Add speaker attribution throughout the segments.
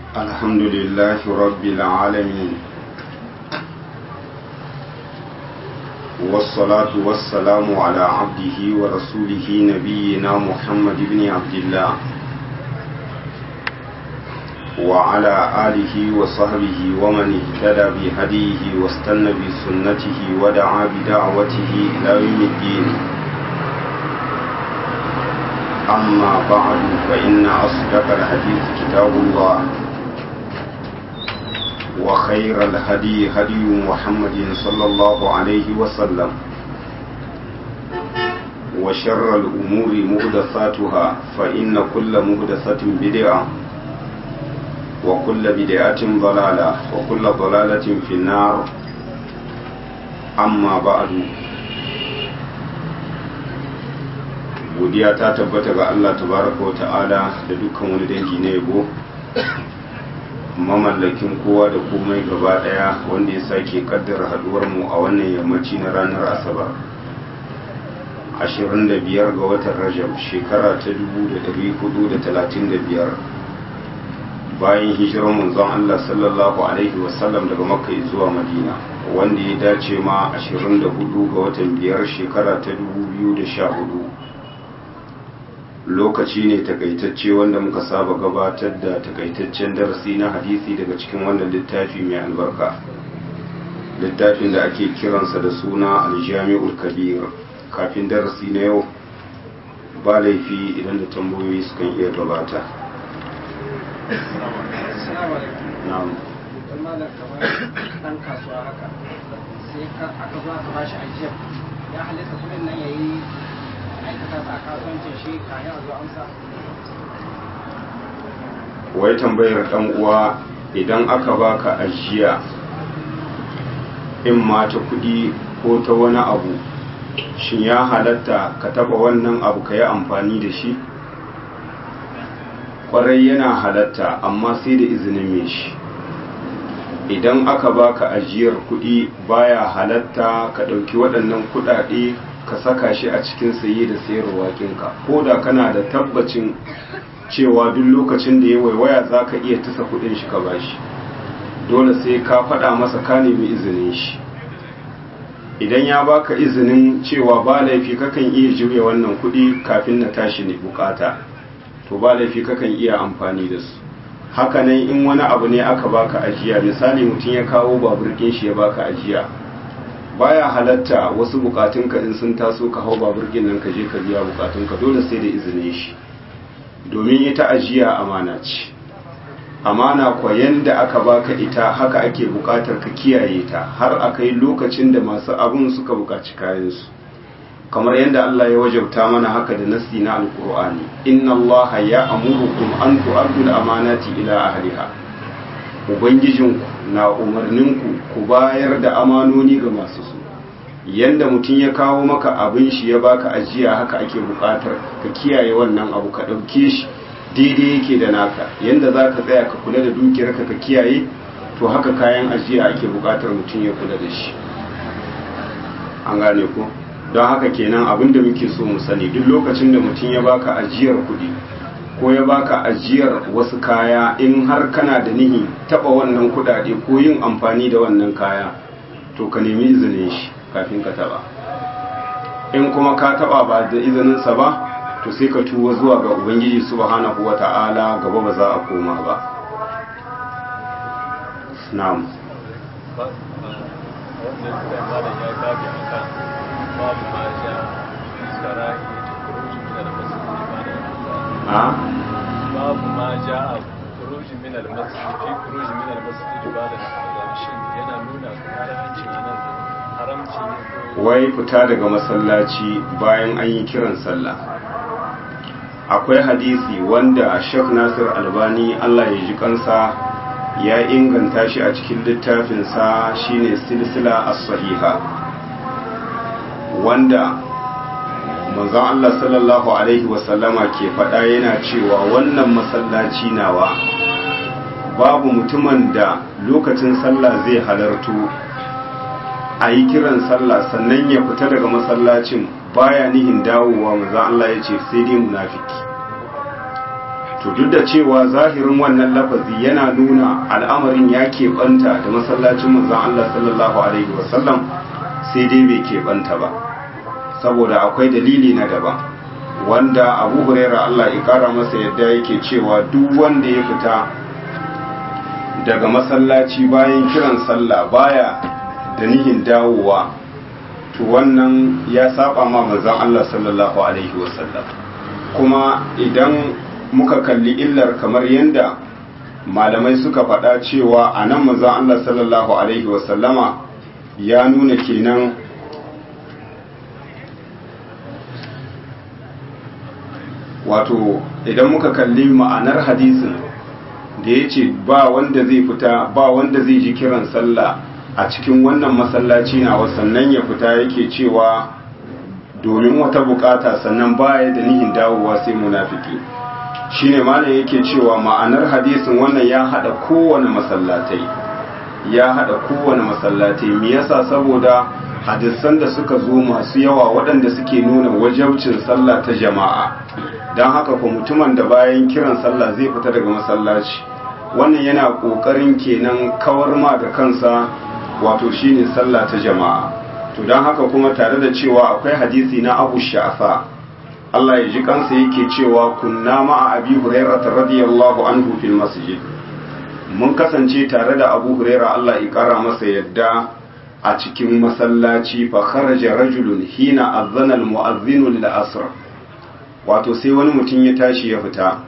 Speaker 1: الحمد لله رب العالمين والصلاة والسلام على عبده ورسوله نبينا محمد بن عبد الله وعلى آله وصحبه ومن اهتدى بهديه واستنى بسنته ودعا بدعوته إلى يوم الدين أما بعد فإن أصدق الحديث كتاب الله وخير الهدي هدي محمد صلى الله عليه وسلم وشر الأمور مهدثاتها فإن كل مهدثة بدعة وكل بدعة ضلالة وكل ضلالة في النار أما بعد godiya ta tabbata ga Allah tabaraka wa ta'ala da dukkan wani dangi na yabo mamallakin kowa da komai gaba daya wanda ya sake kaddara haduwar mu a wannan yammaci na ranar asabar 25 ga watan rajab shekara ta 1435 bayan hijirar manzon Allah sallallahu alaihi wasallam daga makka zuwa madina wanda ya dace ma 24 ga watan biyar shekara ta 2014 lokaci ne takaitacce wanda muka saba gabatar da takaitaccen darasi na hadisi daga cikin wannan littafi mai albarka littafin da ake kiransa da suna aljami'ul kabir kafin darasi na yau ba laifi idan da tambayoyi sukan iya gabata na'am
Speaker 2: dan kasuwa haka sai aka zo aka bashi ajiyar ya halitta kudin nan yayi aikata sa kasuwancin shi kayan a zo amsa
Speaker 1: wai tambayar dan uwa idan aka baka ajiya in ma ta kudi ko ta wani abu shin ya halatta ka taba wannan abu ka yi amfani da shi kwarai yana halatta amma sai da izinin mai shi idan aka baka ajiyar kudi baya halatta ka ɗauki waɗannan kuɗaɗe ka saka shi a cikin saye da sayarwa kinka ko da kana da tabbacin cewa duk lokacin da ya waiwaya za ka iya tasa kudin shi ka bashi dole sai ka faɗa masa ka nemi izinin shi idan ya baka izinin cewa ba laifi kakan iya juya wannan kudi kafin na tashi ne bukata to ba laifi kakan iya amfani da su hakanan in wani abu ne aka baka ajiya misali mutum ya kawo babur ɗin shi ya baka ajiya baya halatta wasu bukatunka in sun taso ka hau babur nan ka je ka biya bukatunka dole sai da izinin shi domin ita ajiya amana ce amana kwa yanda aka baka ita haka ake bukatar ka kiyaye ta har akai lokacin da masu abun suka bukaci kayansu kamar yadda Allah ya wajabta mana haka da nasi na alkur'ani inna allaha ya amurukum an tu'addu al-amanati ila ahliha ubangijinku na umarninku ku bayar da amanoni ga masu su yanda mutum ya kawo maka abin shi ya baka ajiya haka ake bukatar ka kiyaye wannan abu ka ɗauke shi daidai yake da naka yanda za ka tsaya ka kula da dukiyarka ka kiyaye to haka kayan ajiya ake bukatar mutum ya kula da shi an gane ko don haka kenan abin da muke so mu sani duk lokacin da mutum ya baka ajiyar kuɗi ko ya baka ajiyar wasu kaya in har kana da nihi taba wannan kudade ko yin amfani da wannan kaya to ka nemi izinin shi kafin ka taba in kuma ka taba ba da izininsa ba to sai ka tuwa zuwa ga ubangiji subhanahu wata'ala gaba ba za a koma ba na'am a
Speaker 3: babu ma ja a kuruji min al-masjid fi kuruji min al-masjid ba da azan shin yana nuna haramci nan haramci ne
Speaker 1: wai fita daga masallaci bayan an yi kiran sallah akwai hadisi wanda Sheikh Nasir Albani Allah ya ji kansa ya inganta shi a cikin littafinsa shine silsila as-sahiha wanda manzon Allah sallallahu Alaihi wasallama ke faɗa yana cewa wannan masallaci nawa babu mutumin da lokacin sallah zai halartu a yi kiran sallah sannan ya fita daga masallacin baya nihin dawowa manzon Allah ya ce sai dai munafiki to duk da cewa zahirin wannan lafazi yana nuna al'amarin ya keɓanta da masallacin manzon Allah sallallahu alaihi wasallam sai dai bai keɓanta ba saboda akwai dalili na daban wanda abu huraira Allah ya kara masa yadda yake cewa duk wanda ya fita daga masallaci bayan kiran sallah baya da nihin dawowa to wannan ya saba ma manzon Allah sallallahu alaihi wasallam kuma idan muka kalli illar kamar yadda malamai suka faɗa cewa a nan manzon Allah sallallahu alaihi wasallama ya nuna kenan wato idan muka kalli ma'anar hadisin da ya ce ba wanda zai fita ba wanda zai ji kiran sallah a cikin wannan masallaci na sannan ya fita yake cewa domin wata bukata sannan baya da nihin dawowa sai munafiki shine malam yake cewa ma'anar hadisin wannan ya hada kowane masallatai ya hada kowane masallatai me yasa saboda hadisan da suka zo masu yawa waɗanda suke nuna wajabcin sallah ta jama'a don haka ko mutumin da bayan kiran sallah zai fita daga masallaci wannan yana ƙoƙarin kenan kawar ma da kansa wato shine sallah ta jama'a to don haka kuma tare da cewa akwai hadisi na abu sha'afa Allah ya ji kansa yake cewa kunna ma'a abi hurairah radiyallahu anhu fil masjid mun kasance tare da abu huraira Allah ya kara masa yadda a cikin masallaci fa kharaja rajulun hina azana al mu'adhdhin lil asr wato sai wani mutum ya tashi ya fita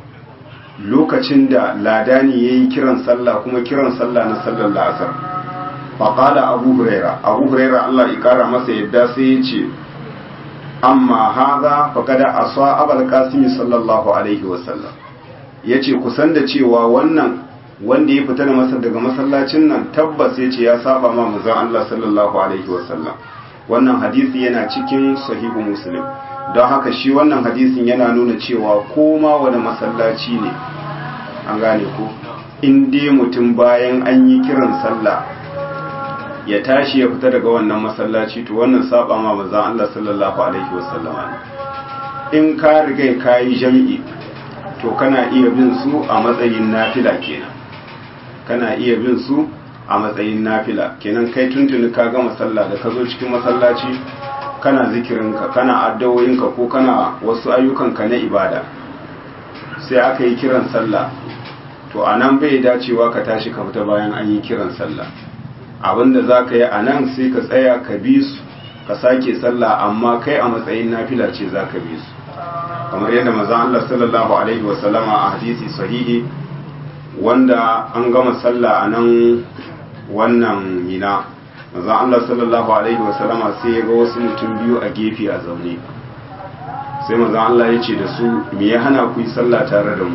Speaker 1: lokacin da ladani yayi kiran sallah kuma kiran sallah na sallar asr fa qala abu huraira abu huraira Allah ya kara masa yadda sai ya ce amma hadha faqad asa abul qasim sallallahu alaihi wasallam yace kusan da cewa wannan wanda ya fita daga masallacin nan tabbas ya ce ya saba ma manzon Allah sallallahu alaihi wasallam wannan hadisi yana cikin sahihu muslim don haka shi wannan hadisin yana nuna cewa koma wani masallaci ne an gane ko in dai mutum bayan an yi kiran sallah ya tashi ya fita daga wannan masallaci to wannan saba ma manzon Allah sallallahu alaihi wasallam ne in ka riga ka yi jami'i to kana iya bin su a matsayin nafila kenan kana iya bin su a matsayin nafila kenan kai tuntuni ka gama sallah da ka zo cikin masallaci kana zikirinka kana addawoyinka ko kana wasu ayyukanka na ibada sai aka yi kiran sallah to a nan bai dacewa ka tashi ka fita bayan an yi kiran sallah abinda za ka yi a nan sai ka tsaya ka bi su ka sake sallah amma kai a matsayin nafila ce za ka bi su kamar yadda mazan Allah sallallahu alaihi wasallama a hadisi sahihi wanda an gama sallah a nan wannan mina manzon Allah sallallahu alaihi wasallama sai ya ga wasu mutum biyu a gefe a zaune sai manzon Allah ya ce da su me ya hana ku yi sallah tare da mu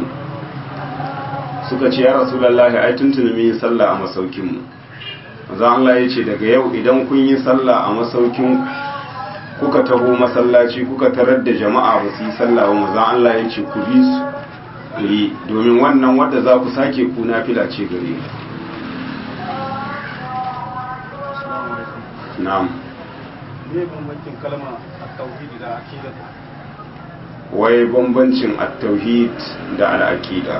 Speaker 1: suka ce ya rasulullahi ai tuntuni mun yi sallah a masaukin mu manzon Allah ya ce daga yau idan kun yi sallah a masaukin kuka taho masallaci kuka tarar da jama'a ba su yi sallah ba manzon Allah ya ce ku bi su yi domin wannan wadda za ku sake ku nafila ce gare na'am
Speaker 4: ne bambancin kalma at-tauhid da aqida
Speaker 1: wai bambancin at-tauhid da al-aqida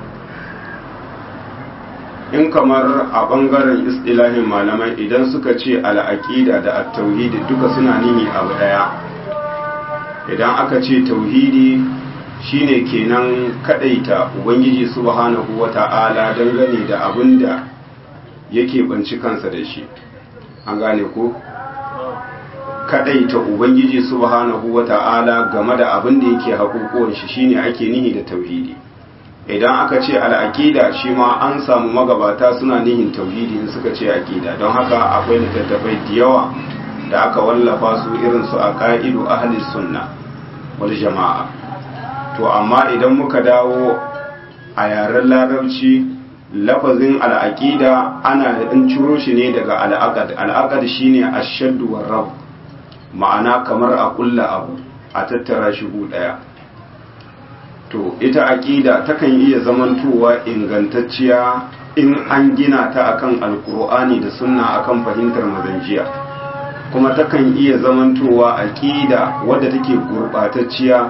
Speaker 1: in kamar a bangaren istilahin malamai idan suka ce al-aqida da at-tauhid duka suna nini abu daya idan aka ce tauhidi shine kenan kadaita ubangiji subhanahu wata'ala dangane da abin da yake banci kansa da shi an gane ko kadaita ubangiji subhanahu wata'ala game da abin da yake hakukuwan shi shine ake nihi da tauhidi idan aka ce al'aqida shi ma an samu magabata suna nihin tauhidi in suka ce aqida don haka akwai littattafai da yawa da aka wallafa su irin su aqaidu ahli sunna wal jama'a to amma idan muka dawo a yaren larabci lafazin al'aƙida ana da ɗin ciro shi ne daga al'aƙad al'aƙad shi ne a shadduwar rab ma'ana kamar a ƙulla abu a tattara shi ɗaya to ita aƙida takan iya zamantowa ingantacciya in an gina ta akan alƙur'ani da sunna akan fahimtar mazanjiya kuma takan iya zamantowa aƙida wadda take gurɓatacciya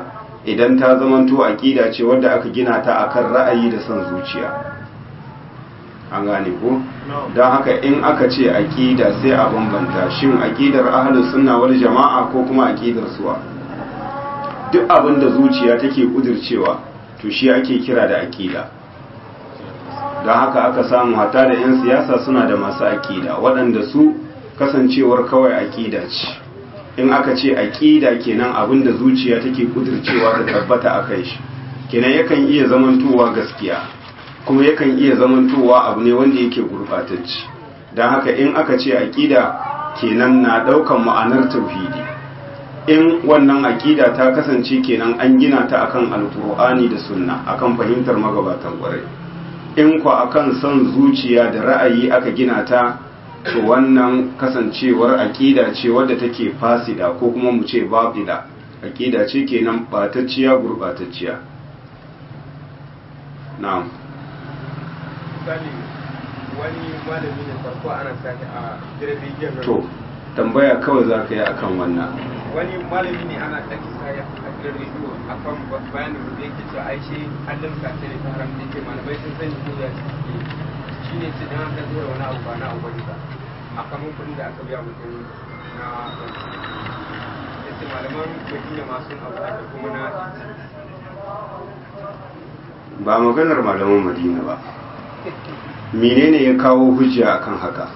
Speaker 1: idan ta zamanto aƙida ce wadda aka gina ta akan ra'ayi da son zuciya an gane ko don haka in aka ce aƙida sai a bambanta shin aƙidar ahlus sunna wal jama'a ko kuma aƙidar suwa duk abin da zuciya take kudircewa to shi ake kira da aƙida don haka aka samu hata da 'yan siyasa suna da masu aƙida waɗanda su kasancewar kawai aƙida ce in aka ce aƙida kenan abin da zuciya take kudircewa ta tabbata a kai shi kenan yakan iya zamantowa gaskiya kuma yakan iya zamantowa abu ne wanda yake gurɓatacce don haka in aka ce aƙida kenan na ɗaukan ma'anar tauhidi in wannan aƙida ta kasance kenan an gina ta akan alƙur'ani da sunna akan fahimtar magabatan ƙwarai in kwa akan son zuciya da ra'ayi aka gina ta to wannan kasancewar aƙida ce wadda take fasida ko kuma mu ce baƙida aƙida ce kenan ɓatacciya gurɓatacciya na'am
Speaker 5: misali wani malami ne farko ana sake a gidan rediyon nan
Speaker 1: to tambaya kawai za ka yi akan wannan
Speaker 5: wani malami ne ana sake sake a gidan rediyo a kan bayanin da yake cewa ai shi allon sace ne ta haram da yake malamai sun sani ko ya ce shi ne ce dan aka zura wani abu ba na abu bane ba a kamun kuɗin da aka biya mutum na ya ce malaman madina masu abu da kuma na
Speaker 1: ba maganar malaman madina ba menene ya kawo hujja akan haka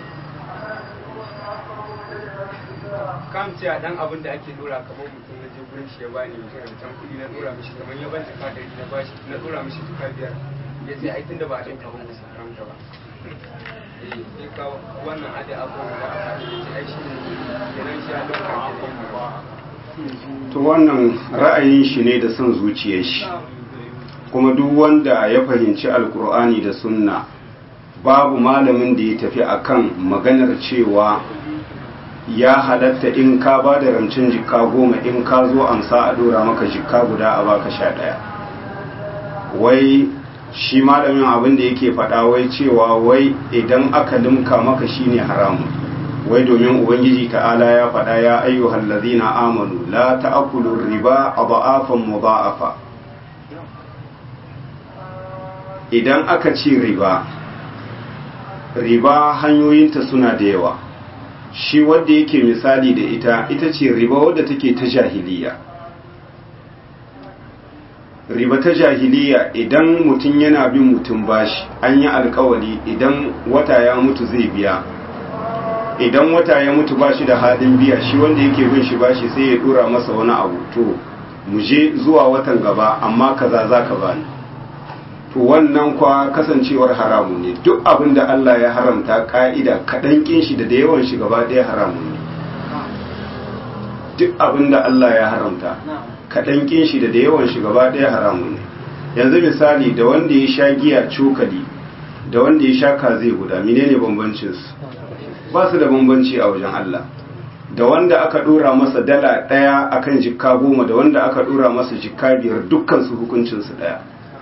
Speaker 5: kam ce a dan abin da ake dora kamar mutum na je gurin shi ya bani mutum da can kuɗi na dora mishi kamar ya ban jaka ɗari na bashi na dora mishi jaka biyar ya ce ai tunda ba a ɗinka ba musu haramta ba eh sai ka wannan ade abubuwan da aka yi ce ai shi ne kenan shi a ɗauka ke ne ba
Speaker 1: to wannan ra'ayin shi ne da son zuciyar shi kuma duk wanda ya fahimci alkur'ani da sunna babu malamin da ya tafi akan maganar cewa ya halatta in ka ba da ramcin jikka goma in ka zo amsa a dora maka jikka guda a baka sha ɗaya wai shi malamin abin da yake faɗa wai cewa wai idan aka limka maka shine haramun wai domin ubangiji ta'ala ya faɗa ya ayyuhal ladzina amanu la ta'kulu riba adhafan mudha'afa idan aka ce riba riba hanyoyinta suna da yawa shi wadda yake misali da ita ita ce riba wadda take ta jahiliya riba ta jahiliya idan mutum yana bin mutum bashi an yi alkawali idan wata ya mutu zai biya idan wata ya mutu bashi da halin biya shi wanda yake bin shi bashi sai ya dora masa wani abu to mu je zuwa watan gaba amma kaza za ka bani to wannan kwa kasancewar haramu ne duk abin da Allah ya haramta ka'ida kaɗan kin shi da da yawan shi gaba ɗaya haramu ne duk abin da Allah ya haramta kaɗan kin shi da da yawan shi gaba ɗaya haramu ne yanzu misali da wanda ya sha giya cokali da wanda ya sha kaze guda menene bambancin su ba su da bambanci a wajen Allah da wanda aka dora masa dala ɗaya akan jikka goma da wanda aka dora masa jikka biyar dukkan su hukuncin su ɗaya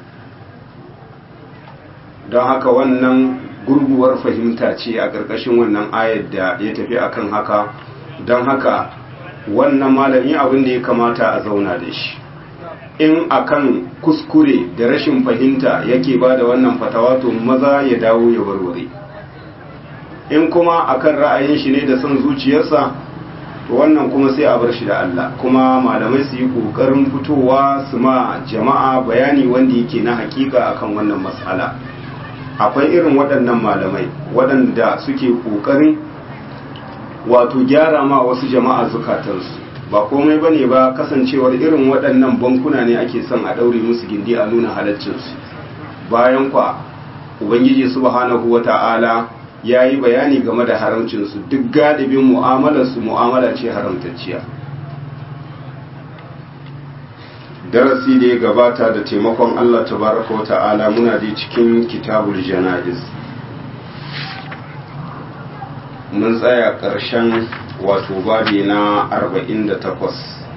Speaker 1: don haka wannan gurguwar fahimta ce a ƙarƙashin wannan ayar da ya tafi akan haka don haka wannan malami abin da ya kamata a zauna da shi in akan kuskure da rashin fahimta yake ba da wannan fatawa to maza ya dawo ya warware in kuma akan ra'ayin shi ne da son zuciyarsa to wannan kuma sai a bar shi da Allah kuma malamai su yi ƙoƙarin fitowa su ma jama'a bayani wanda yake na hakika akan wannan mas'ala akwai irin waɗannan malamai waɗanda suke ƙoƙarin wato gyara ma wasu jama'a zukatansu ba komai ba ne ba kasancewar irin waɗannan bankuna ne ake son a ɗaure musu gindi a nuna halaccinsu bayan kwa ubangiji subhanahu wa ta'ala ya yi bayani game da haramcinsu duk galibin mu'amalarsu mu'amala ce haramtacciya darasi da ya gabata da taimakon Allah tabaraka wa ta'ala muna da cikin kitabul jana'iz mun tsaya ƙarshen wato babi na 48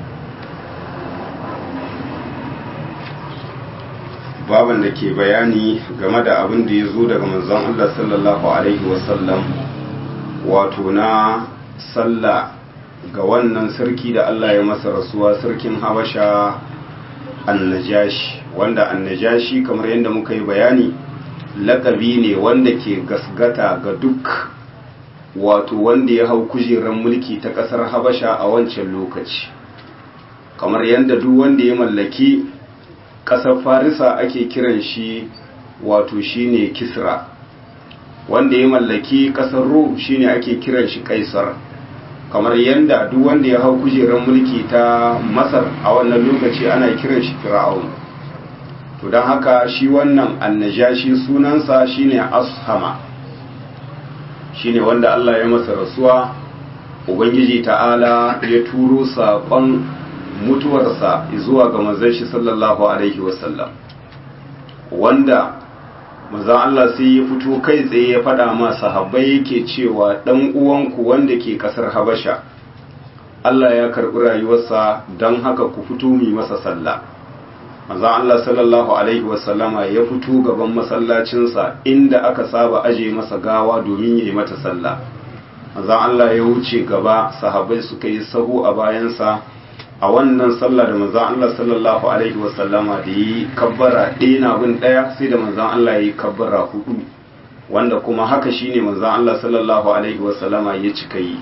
Speaker 1: baban da ke bayani game da abin da ya zo daga manzon Allah sallallahu alaihi wasallam wato na sallah ga wannan sarki da Allah ya masa rasuwa sarkin habasha annajashi wanda annajashi kamar yadda muka yi bayani lakabi ne wanda ke gasgata ga duk wato wanda ya hau kujerar mulki ta ƙasar habasha a wancan lokaci kamar yadda duk wanda ya mallaki ƙasar farisa ake kiran shi wato shine kisra wanda ya mallaki ƙasar rum shine ake kiran shi kaisar kamar yadda duk wanda ya hau kujerar mulki ta masar a wannan lokaci ana kiran shi fir'aun to don haka shi wannan annajashi sunansa shine ashama shine wanda Allah ya masa rasuwa ubangiji ta'ala ya turo saƙon mutuwarsa zuwa ga manzon shi sallallahu alaihi wasallam wanda manzon Allah sai ya fito kai tsaye ya faɗa ma sahabbai yake cewa ɗan uwanku wanda ke ƙasar Habasha Allah ya karɓi rayuwarsa don haka ku fito mu masa sallah manzon Allah sallallahu alaihi wasallama ya fito gaban masallacinsa inda aka saba aje masa gawa domin yayi mata sallah manzon Allah ya wuce gaba sahabbai suka yi sahu a bayansa a wannan sallah da manzon Allah sallallahu alaihi wasallama da yi kabbara ɗaya na bin ɗaya sai da manzon Allah ya yi kabbara hudu wanda kuma haka shine manzon Allah sallallahu alaihi wasallama ya cika yi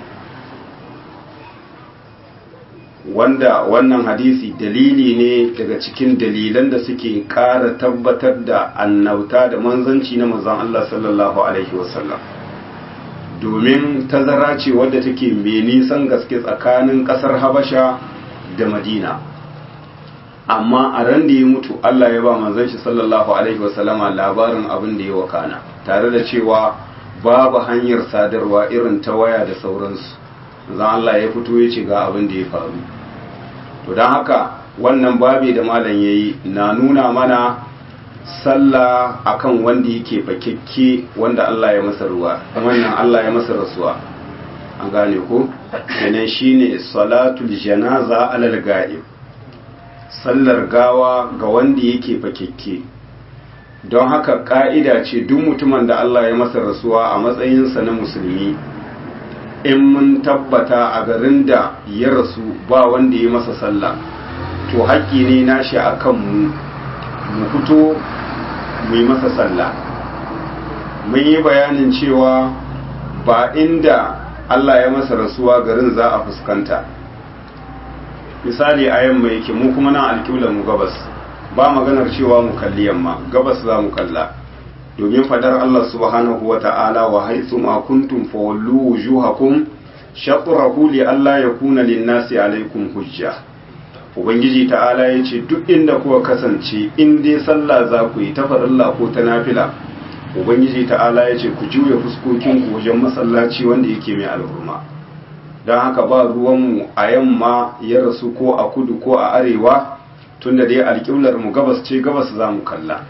Speaker 1: wanda wannan hadisi dalili ne daga cikin dalilan da suke ƙara tabbatar da annauta da manzanci na manzon Allah sallallahu alaihi wasallam domin tazara ce wadda take mai nisan gaske tsakanin ƙasar Habasha da Madina amma a ran da ya mutu Allah ya ba manzon shi sallallahu alaihi wasallama labarin abin da ya wakana tare da cewa babu hanyar sadarwa irin ta waya da sauransu zan Allah ya fito ya ce ga abin da ya faru to don haka wannan babi da malam ya yi na nuna mana sallah akan wanda yake fakekke wanda Allah ya masa ruwa wannan Allah ya masa rasuwa an gane ko kenan shine salatul janaza alal ga'ib sallar gawa ga wanda yake fakekke don haka ka'ida ce duk mutumin da Allah ya masa rasuwa a matsayinsa na musulmi in mun tabbata a garin da ya rasu ba wanda ya masa sallah to haƙƙi ne nashi a kanmu mu fito mu yi masa sallah mun yi bayanin cewa ba inda Allah ya masa rasuwa garin za a fuskanta misali a yamma yake mu kuma nan alƙiblar mu gabas ba maganar cewa mu kalli yamma gabas za mu kalla domin fadar Allah subhanahu wa ta'ala wa haitsu ma kuntum fawallu wujuhakum shatrahu li alla yakuna lin-nasi alaikum hujja ubangiji ta'ala yace duk inda kuka kasance in dai sallah za ku yi ta farilla ko ta nafila ubangiji ta'ala yace ku juya fuskokin ku wajen masallaci wanda yake mai alhurma don haka ba ruwanmu a yamma ya rasu ko a kudu ko a arewa tunda dai alƙiblar mu gabas ce gabas za mu kalla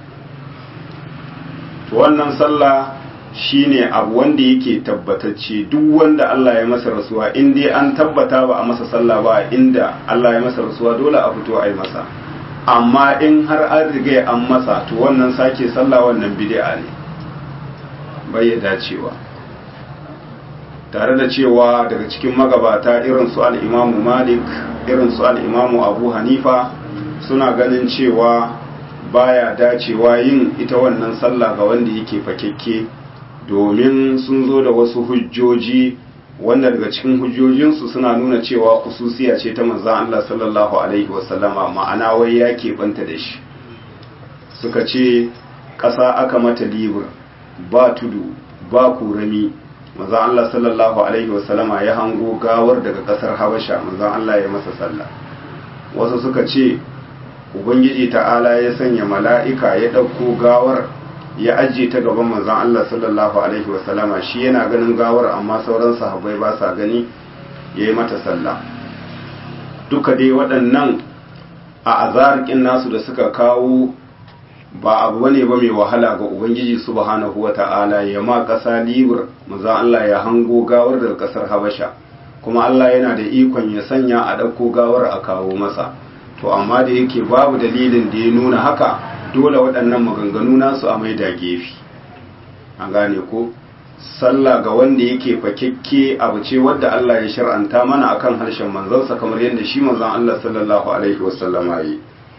Speaker 1: to wannan sallah shine abu wanda yake tabbatacce duk wanda Allah ya masa rasuwa in dai an tabbata ba a masa sallah ba inda Allah ya masa rasuwa dole a fito a yi masa amma in har an riga an masa to wannan sake sallah wannan bid'a ne bai ya dacewa tare da cewa daga cikin magabata irin su al-Imam Malik irin su al-Imam Abu Hanifa suna ganin cewa baya dacewa yin ita wannan sallah ga wanda yake fakekke domin sun zo da wasu hujjoji wanda daga cikin hujjojinsu suna nuna cewa kususiya ce ta manzan Allah sallallahu alaihi wasallama ma'ana wai ya keɓanta da shi suka ce ƙasa aka mata libur ba tudu ba kurami manzan Allah sallallahu alaihi wasallama ya hango gawar daga ƙasar habasha manzan Allah ya masa sallah wasu suka ce ubangiji ta'ala ya sanya mala'ika ya ɗauko gawar ya ajiye ta gaban manzon Allah sallallahu alaihi wasallama shi yana ganin gawar amma sauran sahabbai ba sa gani ya yi mata sallah duka dai waɗannan a azarƙin nasu da suka kawo ba abu bane ba mai wahala ga ubangiji subhanahu wata'ala ya ma ƙasa libur manzon Allah ya hango gawar daga ƙasar habasha kuma Allah yana da ikon ya sanya a ɗauko gawar a kawo masa to amma da yake babu dalilin da ya nuna haka dole waɗannan maganganu nasu a mai da gefe an gane ko sallah ga wanda yake fakekke abu ce wadda Allah ya shar'anta mana akan harshen manzansa kamar yadda shi manzon Allah sallallahu alaihi wasallam yi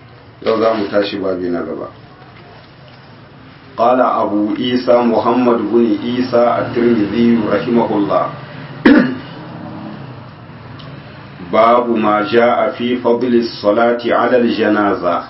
Speaker 1: yau za mu tashi babi na gaba قال أبو عيسى محمد بن عيسى الترمذي رحمه الله باب ما جاء في فضل الصلاة على الجنازة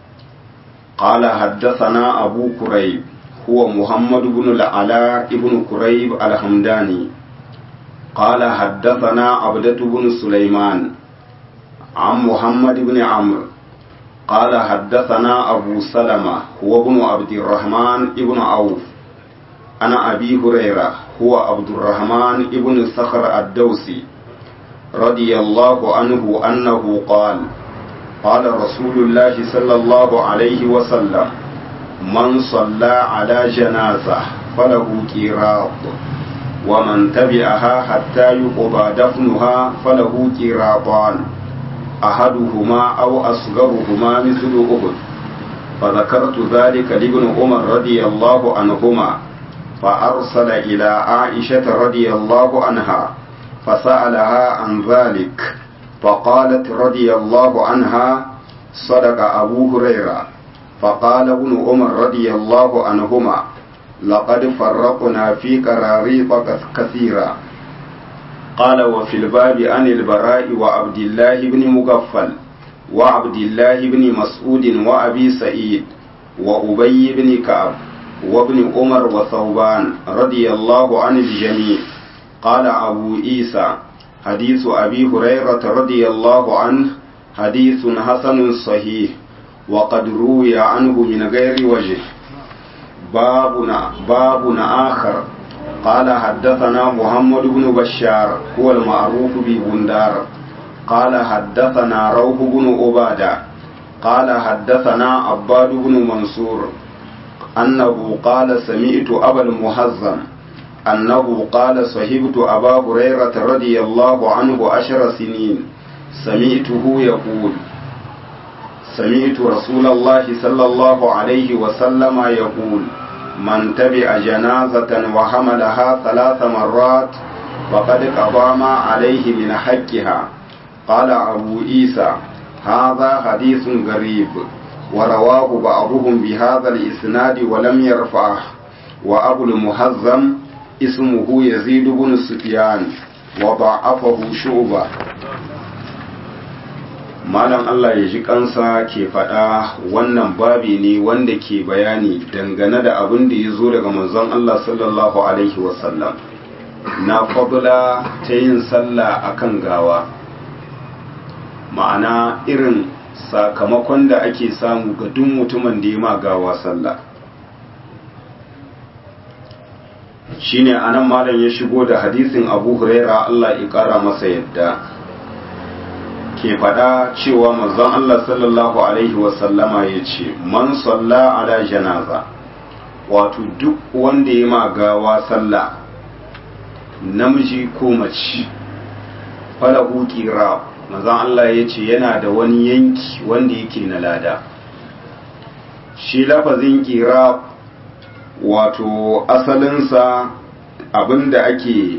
Speaker 1: قال حدثنا أبو كريب هو محمد بن العلاء بن كريب الحمداني قال حدثنا عبدة بن سليمان عن محمد بن عمرو قال حدثنا أبو سلمة هو ابن عبد الرحمن ابن عوف أنا أبي هريرة هو عبد الرحمن ابن صخر الدوسي رضي الله عنه أنه قال قال رسول الله صلى الله عليه وسلم من صلى على جنازة فله كيراط ومن تبعها حتى يقضى دفنها فله كيراطان أحدهما أو أصغرهما مثل أحد فذكرت ذلك لابن عمر رضي الله عنهما فأرسل إلى عائشة رضي الله عنها فسألها عن ذلك فقالت رضي الله عنها صدق أبو هريرة فقال ابن عمر رضي الله عنهما لقد فرقنا في قراريط كثيرا قال وفي الباب عن البراء وعبد الله بن مغفل وعبد الله بن مسعود وأبي سعيد وأبي بن كعب وابن عمر وثوبان رضي الله عن الجميع قال أبو عيسى حديث أبي هريرة رضي الله عنه حديث حسن صحيح وقد روي عنه من غير وجه بابنا بابنا آخر قال حدثنا محمد بن بشار هو المعروف ببندار قال حدثنا روح بن عبادة قال حدثنا عباد بن منصور أنه قال سمعت أبا المحزم أنه قال صحبت أبا هريرة رضي الله عنه عشر سنين سمعته يقول سمعت رسول الله صلى الله عليه وسلم يقول من تبع جنازة وحملها ثلاث مرات فقد قضى ما عليه من حقها قال أبو عيسى هذا حديث غريب ورواه بعضهم بهذا الإسناد ولم يرفعه وأبو المهزم اسمه يزيد بن سفيان وضعفه شعبة malam Allah ya ji kansa ke faɗa wannan babi ne wanda ke bayani dangane da abin da ya zo daga manzon Allah sallallahu alaihi wasallam na fadula ta yin sallah akan gawa ma'ana irin sakamakon da ake samu ga duk mutumin da ya ma gawa sallah shine anan malam ya shigo da hadisin abu huraira Allah ya kara masa yadda ke faɗa cewa manzon Allah sallallahu alaihi wasallama ya ce man salla ala janaza wato duk wanda ya ma gawa sallah namiji ko mace falahu qira manzon Allah ya ce yana da wani yanki wanda yake na lada shi lafazin qira wato asalinsa abinda ake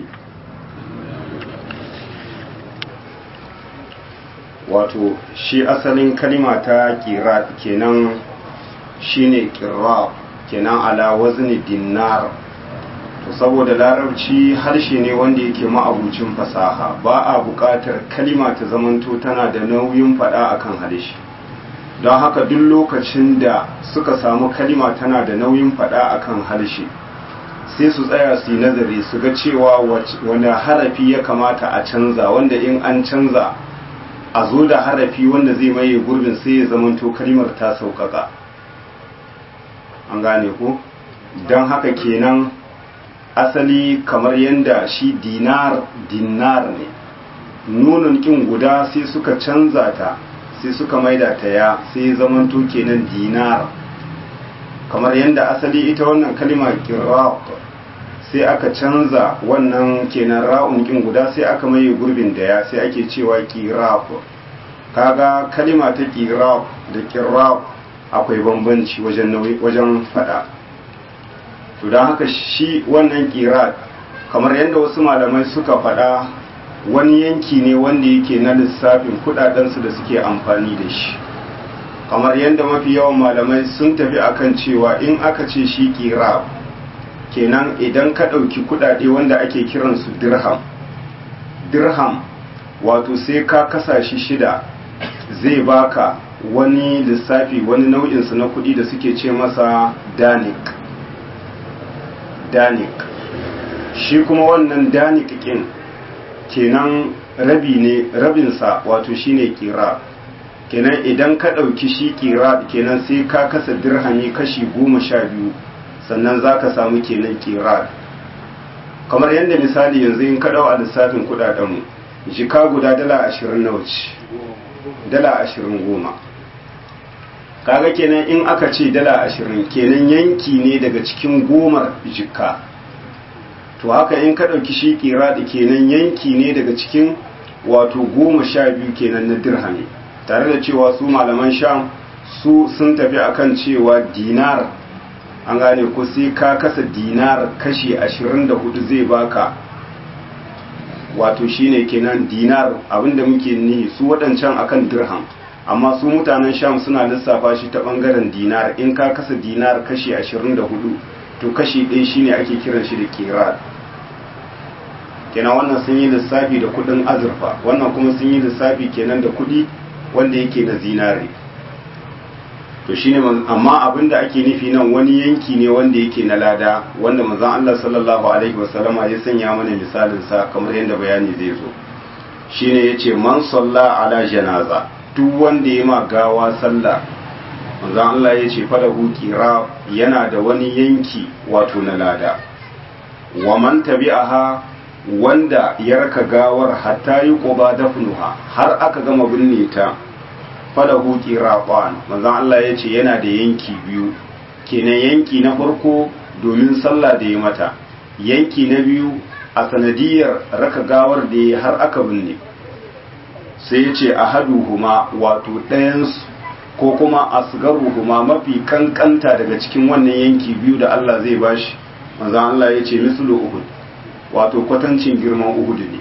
Speaker 1: wato shi asalin kalima ta kira kenan shine kira kenan ala wazni dinar to saboda larabci harshe ne wanda yake ma'abucin fasaha ba a buƙatar kalima ta zamanto tana da nauyin faɗa akan harshe don haka duk lokacin da suka samu kalima tana da nauyin faɗa akan harshe sai su tsaya su yi nazari su ga cewa wani harafi ya kamata a canza wanda in an canza a zo da harafi wanda zai maye gurbin sai ya zamanto kalimar ta sauƙaƙa an gane ku don haka kenan asali kamar yadda shi dinar dinar ne nunin kin guda sai suka canza ta sai suka maida ta ya sai zamanto kenan dinar kamar yadda asali ita wannan kalima kiraq sai aka canza wannan kenan ra'un kin guda sai aka maye gurbin da ya sai ake cewa kiraq kaga kalima ta kiraq da kiraq akwai bambanci wajen wajen fada to don haka shi wannan kiraq kamar yadda wasu malamai suka fada wani yanki ne wanda yake na lissafin kudadensu da suke amfani da shi kamar yadda mafi yawan malamai sun tafi akan cewa in aka ce shi kira kenan idan ka ɗauki kuɗaɗe wanda ake kiransu dirham dirham wato sai ka kasa shi shida zai baka wani lissafi wani nau'insu na kuɗi da suke ce masa danik danik shi kuma wannan danik ƙin kenan rabi ne rabinsa wato shine kira kenan idan ka ɗauki shi kira kenan sai ka kasa dirhami kashi goma sha biyu sannan za ka samu kenan kira kamar yadda misali yanzu in ka ɗau a lissafin kuɗaɗenmu jika guda dala ashirin na wuce dala ashirin goma kaga kenan in aka ce dala ashirin kenan yanki ne daga cikin gomar jika to haka in ka ɗauki shi kira da kenan yanki ne daga cikin wato goma sha biyu kenan na dirhami tare da cewa su malaman sham su sun tafi akan cewa dinar an gane ko sai ka kasa dinar kashi ashirin da hudu zai baka wato shine kenan dinar abinda muke nihi su waɗancan akan dirham amma su mutanen sham suna lissafa shi ta ɓangaren dinar in ka kasa dinar kashi ashirin da hudu to kashi ɗaya shine ake kiran shi da kirar kenan wannan sun yi lissafi da kudin azurfa wannan kuma sun yi lissafi kenan da kudi wanda yake na zinare to shine amma abinda ake nufi nan wani yanki ne wanda yake na lada wanda manzon Allah sallallahu alaihi wasallama ya sanya mana misalin sa kamar yadda bayani zai zo shine yace man salla ala janaza duk wanda ya ma gawa sallah manzon Allah yace falahu qira yana da wani yanki wato na lada wa man tabi'aha wanda ya raka gawar hatta yi ƙuba dafnuha har aka gama binne ta falahu qiraqan manzon Allah ya ce yana da yanki biyu kenan yanki na farko domin sallah da ya mata yanki na biyu a sanadiyar raka gawar da ya har aka binne sai ya ce ahaduhuma wato ɗayansu ko kuma asgaruhuma mafi kankanta daga cikin wannan yanki biyu da Allah zai bashi manzon Allah ya ce mislu uhud wato kwatancin girman uhudu ne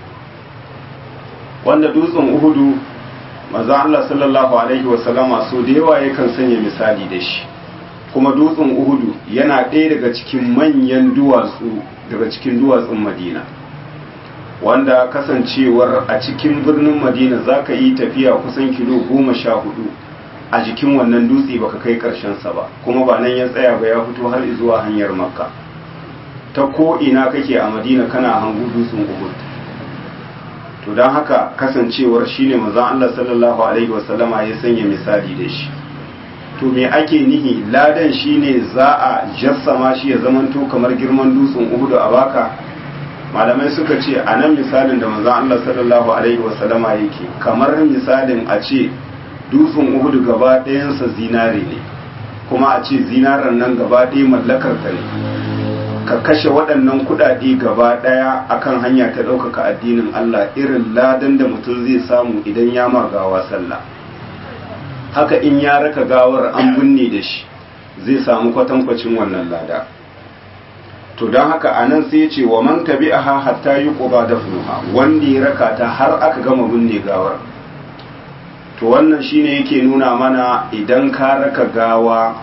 Speaker 1: wanda dutsen uhudu maza Allah sallallahu alaihi wasallama so da yawa yakan sanya misali da shi kuma dutsen uhudu yana ɗaya daga cikin manyan duwatsu daga cikin duwatsun madina wanda kasancewar a cikin birnin madina za ka yi tafiya kusan kilo goma sha hudu a jikin wannan dutse baka kai sa ba kuma ba nan ya tsaya ba ya fito har zuwa hanyar makka ta ko ina kake a madina kana hangu dutsen uhud to don haka kasancewar shine manzon Allah sallallahu alaihi wasallama ya sanya misali da shi to me ake nihi ladan shine za a jassama shi ya zamanto kamar girman dutsen uhud a baka malamai suka ce a nan misalin da manzon Allah sallallahu alaihi wasallama yake kamar misalin a ce dutsen uhud gaba ɗayansa zinare ne kuma a ce zinaren nan gaba ɗaya mallakar ta ne ka kashe waɗannan kuɗaɗe gaba ɗaya akan hanya ta ɗaukaka addinin Allah irin ladan da mutum zai samu idan ya gawa sallah haka in ya raka gawar an binne da shi zai samu kwatankwacin wannan lada to don haka a nan sai ce wa man tabi'aha hatta yi ƙuba da wanda ya raka ta har aka gama binne gawar to wannan shine yake nuna mana idan ka raka gawa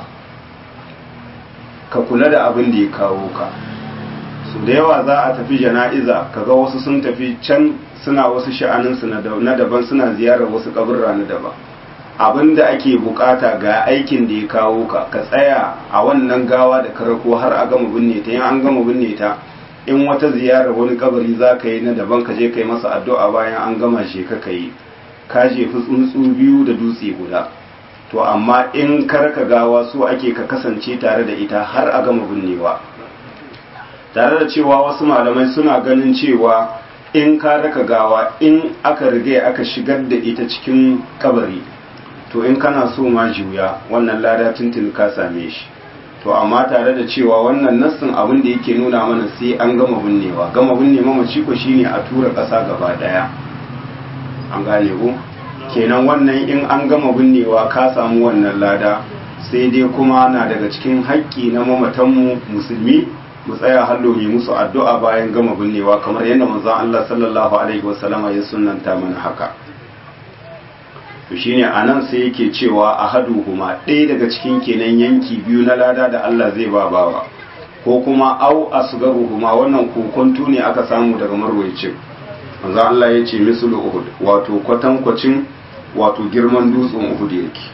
Speaker 1: ka kula da abin da ya kawo ka su da yawa za a tafi jana'iza kaga wasu sun tafi can suna wasu sha'aninsu na daban suna ziyarar wasu kaburra na daban abin da ake bukata ga aikin da ya kawo ka ka tsaya a wannan gawa da karako har a gama binne ta in an gama binne ta in wata ziyarar wani kabari za ka yi na daban ka je ka yi masa addu'a bayan an gama shi ka yi ka jefi tsuntsu biyu da dutse guda to amma in karka gawa su ake ka kasance tare da ita har a gama binnewa tare da cewa wasu malamai suna ganin cewa in ka raka gawa in aka riga aka shigar da ita cikin kabari to in kana so ma juya wannan lada tuntun ka same shi to amma tare da cewa wannan nassin abin da yake nuna mana sai an gama binnewa gama binne mamaci ko shine a tura ƙasa gaba daya an gane ko kenan wannan in an gama binnewa ka samu wannan lada sai dai kuma na daga cikin haƙƙi na mamatanmu musulmi mu tsaya hallo yi musu addu'a bayan gama binnewa kamar yadda manzon Allah sallallahu alaihi wasallama ya sunnanta mana haka to shine anan sai yake cewa ahaduhuma ɗaya daga cikin kenan yanki biyu na lada da Allah zai ba bawa ko kuma au asgaruhuma wannan kokonto ne aka samu daga marwayacin manzo Allah ya ce mislu uhud wato kwatankwacin wato girman dutsen uhud yake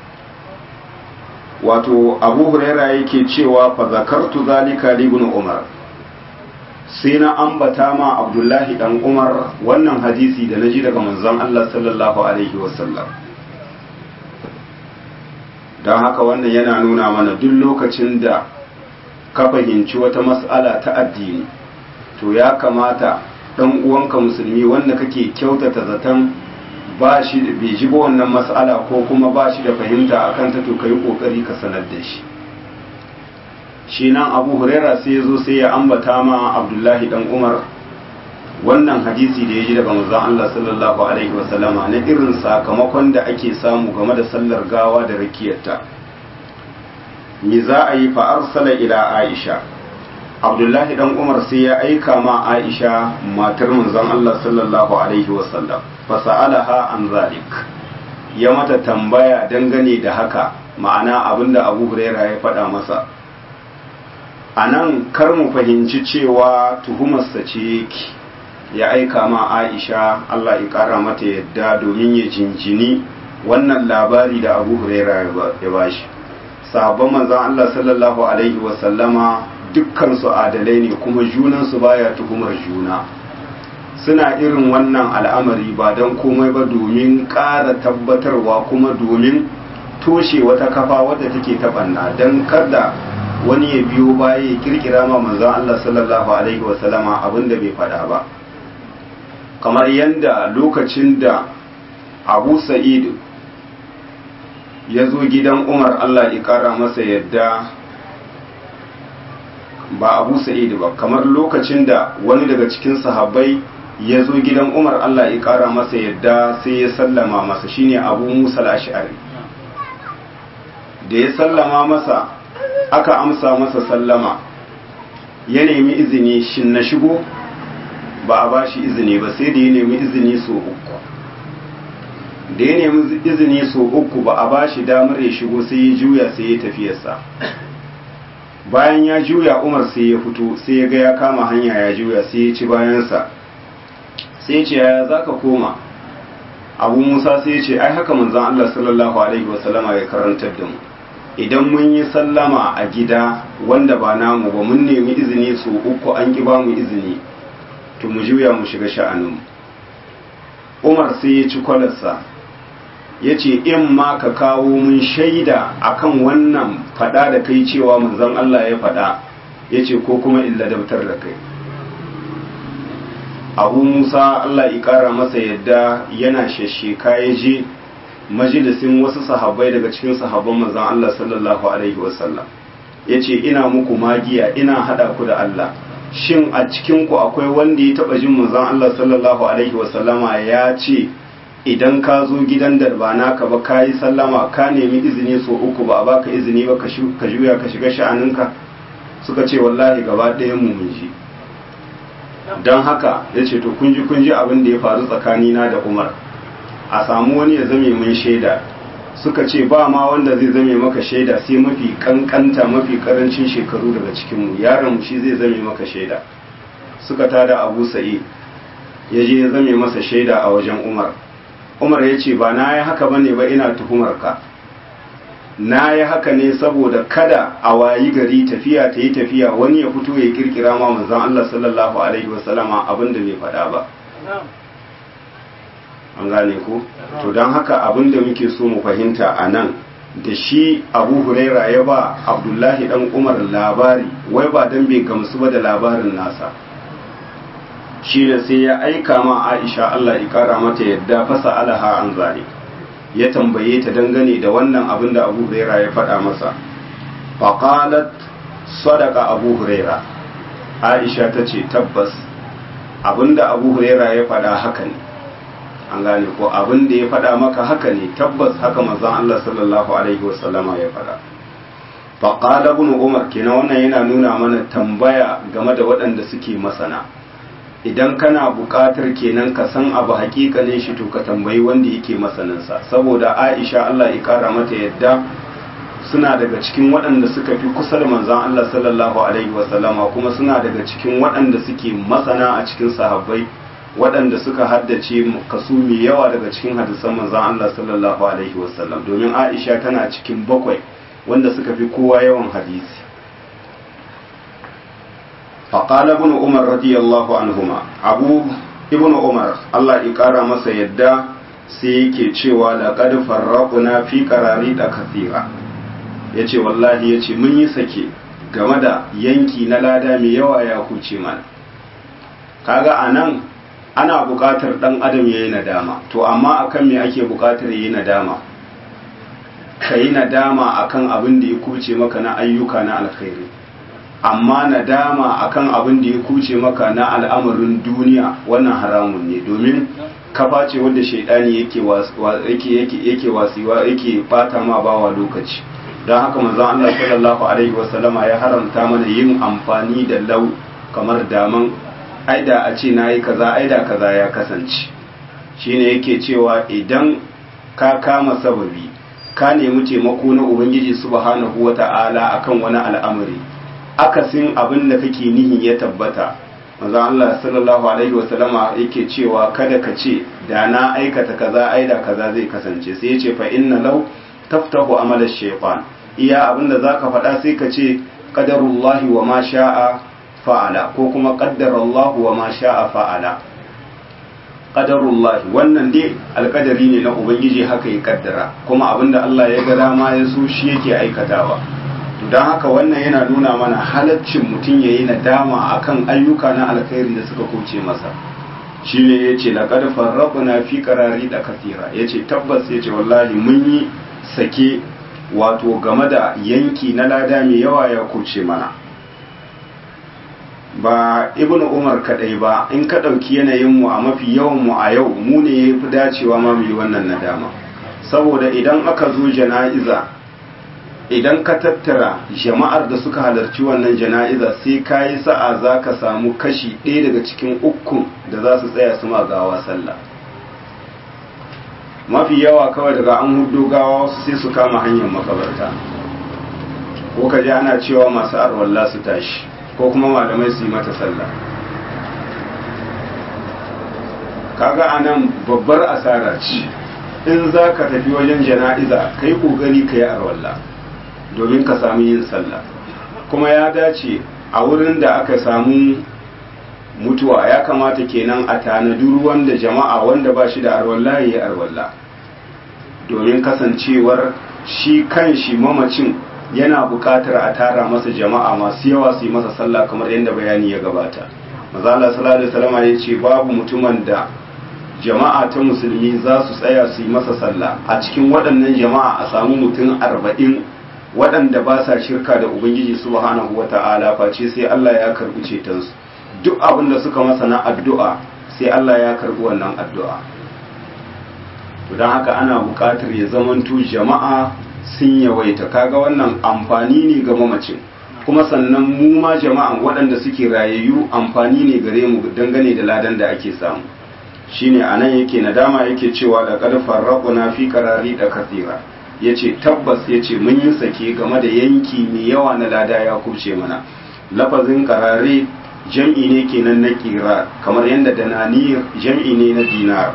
Speaker 1: wato abu huraira yake cewa fa zakartu zalika li ibn umar sai na ambata ma abdullahi dan umar wannan hadisi da naji daga manzon Allah sallallahu alaihi wasallam don haka wannan yana nuna mana duk lokacin da ka fahimci wata mas'ala ta addini to ya kamata dan uwanka musulmi wanda kake kyautata zaton ba shi bai ji ba wannan mas'ala ko kuma ba shi da fahimta akan ta to kai kokari ka sanar da shi shi nan abu huraira sai ya zo sai ya ambata ma abdullahi dan umar wannan hadisi da ya ji daga manzon Allah sallallahu alaihi wasallama na irin sakamakon da ake samu game da sallar gawa da rakiyarta me za a yi fa arsala ila aisha abdullahi dan umar sai ya aika ma aisha matar manzon Allah sallallahu alaihi wasallam fa sa'alaha an zalik ya mata tambaya dangane da haka ma'ana abinda abu huraira ya faɗa masa a nan kar mu fahimci cewa tuhumarsa ce yake ya aika ma aisha allah ya kara mata yadda domin ya jinjini wannan labari da abu huraira ya bashi sahabban manzan allah sallallahu alaihi wasallama dukkansu adalai ne kuma junansu baya tuhumar juna suna irin wannan al'amari ba don komai ba domin ƙara tabbatarwa kuma domin toshe wata kafa wadda take taɓanna don kada wani ya biyo baya ya kirkira ma manzon Allah sallallahu alaihi wasallama abinda bai faɗa ba kamar yadda lokacin da abu sa'id ya zo gidan umar Allah ya ƙara masa yadda ba abu sa'id ba kamar lokacin da wani daga cikin sahabbai ya zo gidan umar Allah ya ƙara masa yadda sai ya sallama masa shine abu musa al-ash'ari da ya sallama masa aka amsa masa sallama ya nemi izini shin na shigo ba a bashi izini ba sai da ya nemi izini so uku da ya nemi izini so uku ba a bashi damar ya shigo sai ya juya sai ya tafiyarsa bayan ya juya umar sai ya fito sai ya ga ya kama hanya ya juya sai ya ci bayansa sai ce ya za ka koma abu musa sai ya ce ai haka manzan allah sallallahu alaihi wasallama ya karantar da mu idan mun yi sallama a gida wanda ba namu ba mun nemi izini su uku an ki ba mu izini to mu juya mu shiga sha'anin umar sai ya ci kwalarsa ya ce in ma ka kawo mun shaida akan wannan fada da kai cewa manzon Allah ya fada ya ce ko kuma illa dabtar da kai abu musa Allah ya kara masa yadda yana shasheka ya je majalisin wasu sahabbai daga cikin sahabban manzon Allah sallallahu alaihi wasallam yace ina muku magiya ina hada ku da Allah shin a cikin ku akwai wanda ya taba jin manzon Allah sallallahu alaihi wasallama ya ce idan ka zo gidan da ba naka ba ka yi sallama ka nemi izini so uku ba a baka izini ba ka juya ka shiga sha'aninka suka ce wallahi gaba ɗayan mu mun ji don haka ya ce to kun ji kun ji abin da ya faru tsakanina da umar a samu wani ya zame mun shaida suka ce ba ma wanda zai zame maka shaida sai mafi kankanta mafi karancin shekaru daga cikinmu yaron shi zai zame maka shaida suka tada abu sa'i ya je ya zame masa shaida a wajen umar umar ya ce ba na yi haka bane ba ina tuhumar ka na yi haka ne saboda kada a wayi gari tafiya ta yi tafiya wani ya fito ya kirkira ma manzon Allah sallallahu alaihi wasallama abin da bai faɗa ba an gane ku to don haka abin da muke so mu fahimta a nan da shi abu huraira ya ba abdullahi dan umar labari wai ba don bai gamsu ba da labarin nasa shi da sai ya aika ma aisha allah ya kara mata yadda fasa alaha an zane ya tambaye ta dangane da wannan abin da abu huraira ya faɗa masa faƙalat sadaka abu huraira aisha ta ce tabbas abin da abu huraira ya faɗa haka ne an gane ko abin da ya faɗa maka haka ne tabbas haka manzon Allah sallallahu alaihi wasallama ya faɗa fa qala ibn umar kenan wannan yana nuna mana tambaya game da waɗanda suke masana idan kana buƙatar kenan ka san abu hakikanin shi to ka tambayi wanda yake masaninsa saboda aisha Allah ya kara mata yadda suna daga cikin waɗanda suka fi kusa da manzon Allah sallallahu alaihi wasallama kuma suna daga cikin waɗanda suke masana a cikin sahabbai waɗanda suka haddace kaso mai yawa daga cikin hadisan manzon Allah sallallahu alaihi wasallam domin aisha tana cikin bakwai wanda suka fi kowa yawan hadisi فقال ابن عمر رضي الله عنهما أبو ابن عمر الله إقارة مسا يدى سيكي cewa لقد فرقنا في قراريط كثيرة yace wallahi yace mun yi sake game da yanki na lada mai yawa ya kuce mana kaga anan ana buƙatar ɗan adam ya yi nadama to amma akan me ake buƙatar ya yi nadama ka yi nadama akan abin da ya kuce maka na ayyuka na alkhairi amma nadama akan abin da ya kuce maka na al'amarin duniya wannan haramun ne domin kafa ce wadda shaidani yake yake wasiwa yake bata ma bawa lokaci don haka manzon Allah sallallahu alaihi wasallama ya haramta mana yin amfani da lau kamar daman aida a ce nayi kaza aida kaza ya kasance shine yake cewa idan ka kama sababi ka nemi taimako na ubangiji subhanahu wata'ala akan wani al'amari akasin abin da kake nihin ya tabbata manzo Allah sallallahu alaihi wasallama yake cewa kada ka ce da na aikata kaza aida kaza zai kasance sai ya ce fa inna law taftahu amala shaytan iya abin da zaka faɗa sai ka ce qadarullahi wa ma sha'a fa'ala ko kuma qaddarallahu wa ma sha'a fa'ala qadarullahi wannan dai alƙadari ne na ubangiji haka ya kaddara kuma abinda Allah ya ga dama ya so shi yake aikatawa don haka wannan yana nuna mana halaccin mutum ya yi nadama akan ayyuka na alkhairi da suka kuce masa shi ne ya ce laƙar farraɓuna fi ƙarari da kasira ya ce tabbas ya ce wallahi mun yi sake wato game da yanki na lada mai yawa ya kuce mana ba ibn umar kaɗai ba in ka ɗauki yanayinmu a mafi yawanmu a yau mu ne ya fi dacewa ma mu yi wannan nadama saboda idan aka zo jana'iza idan ka tattara jama'ar da suka halarci wannan jana'iza sai ka yi sa'a za ka samu kashi ɗaya daga cikin ukun da za su tsaya su gawa sallah mafi yawa kawai daga an hudu gawa wasu sai su kama hanyar makabarta ko ka ji ana cewa masu arwalla su tashi ko kuma malamai su yi mata sallah kaga anan babbar asara ce in za ka tafi wajen jana'iza ka yi ƙoƙari ka yi arwalla domin ka samu yin sallah kuma ya dace a wurin da aka samu mutuwa ya kamata kenan a tanadi ruwan da jama'a wanda ba shi da arwalla ya yi arwalla domin kasancewar shi kan shi mamacin yana buƙatar a tara masa jama'a masu yawa su yi masa sallah kamar yadda bayani ya gabata mazala sallallahu alaihi wasallam ya ce babu mutumin da jama'a ta musulmi za su tsaya su yi masa sallah a cikin waɗannan jama'a a samu mutum arba'in waɗanda ba sa shirka da ubangiji subhanahu wa ta'ala face sai Allah ya karɓi cetonsu duk abin da suka masa na addu'a sai Allah ya karɓi wannan addu'a to don haka ana buƙatar ya zamanto jama'a sun yawaita kaga wannan amfani ne ga mamacin kuma sannan mu ma jama'an waɗanda suke rayayyu amfani ne gare mu dangane da ladan da ake samu shine anan yake nadama yake cewa da qad farraquna fi qarari da kathira yace tabbas yace mun yi sake game da yanki mai yawa na lada ya kuce mana lafazin qarari jam'i ne kenan na qira kamar yadda dananir jam'i ne na dinar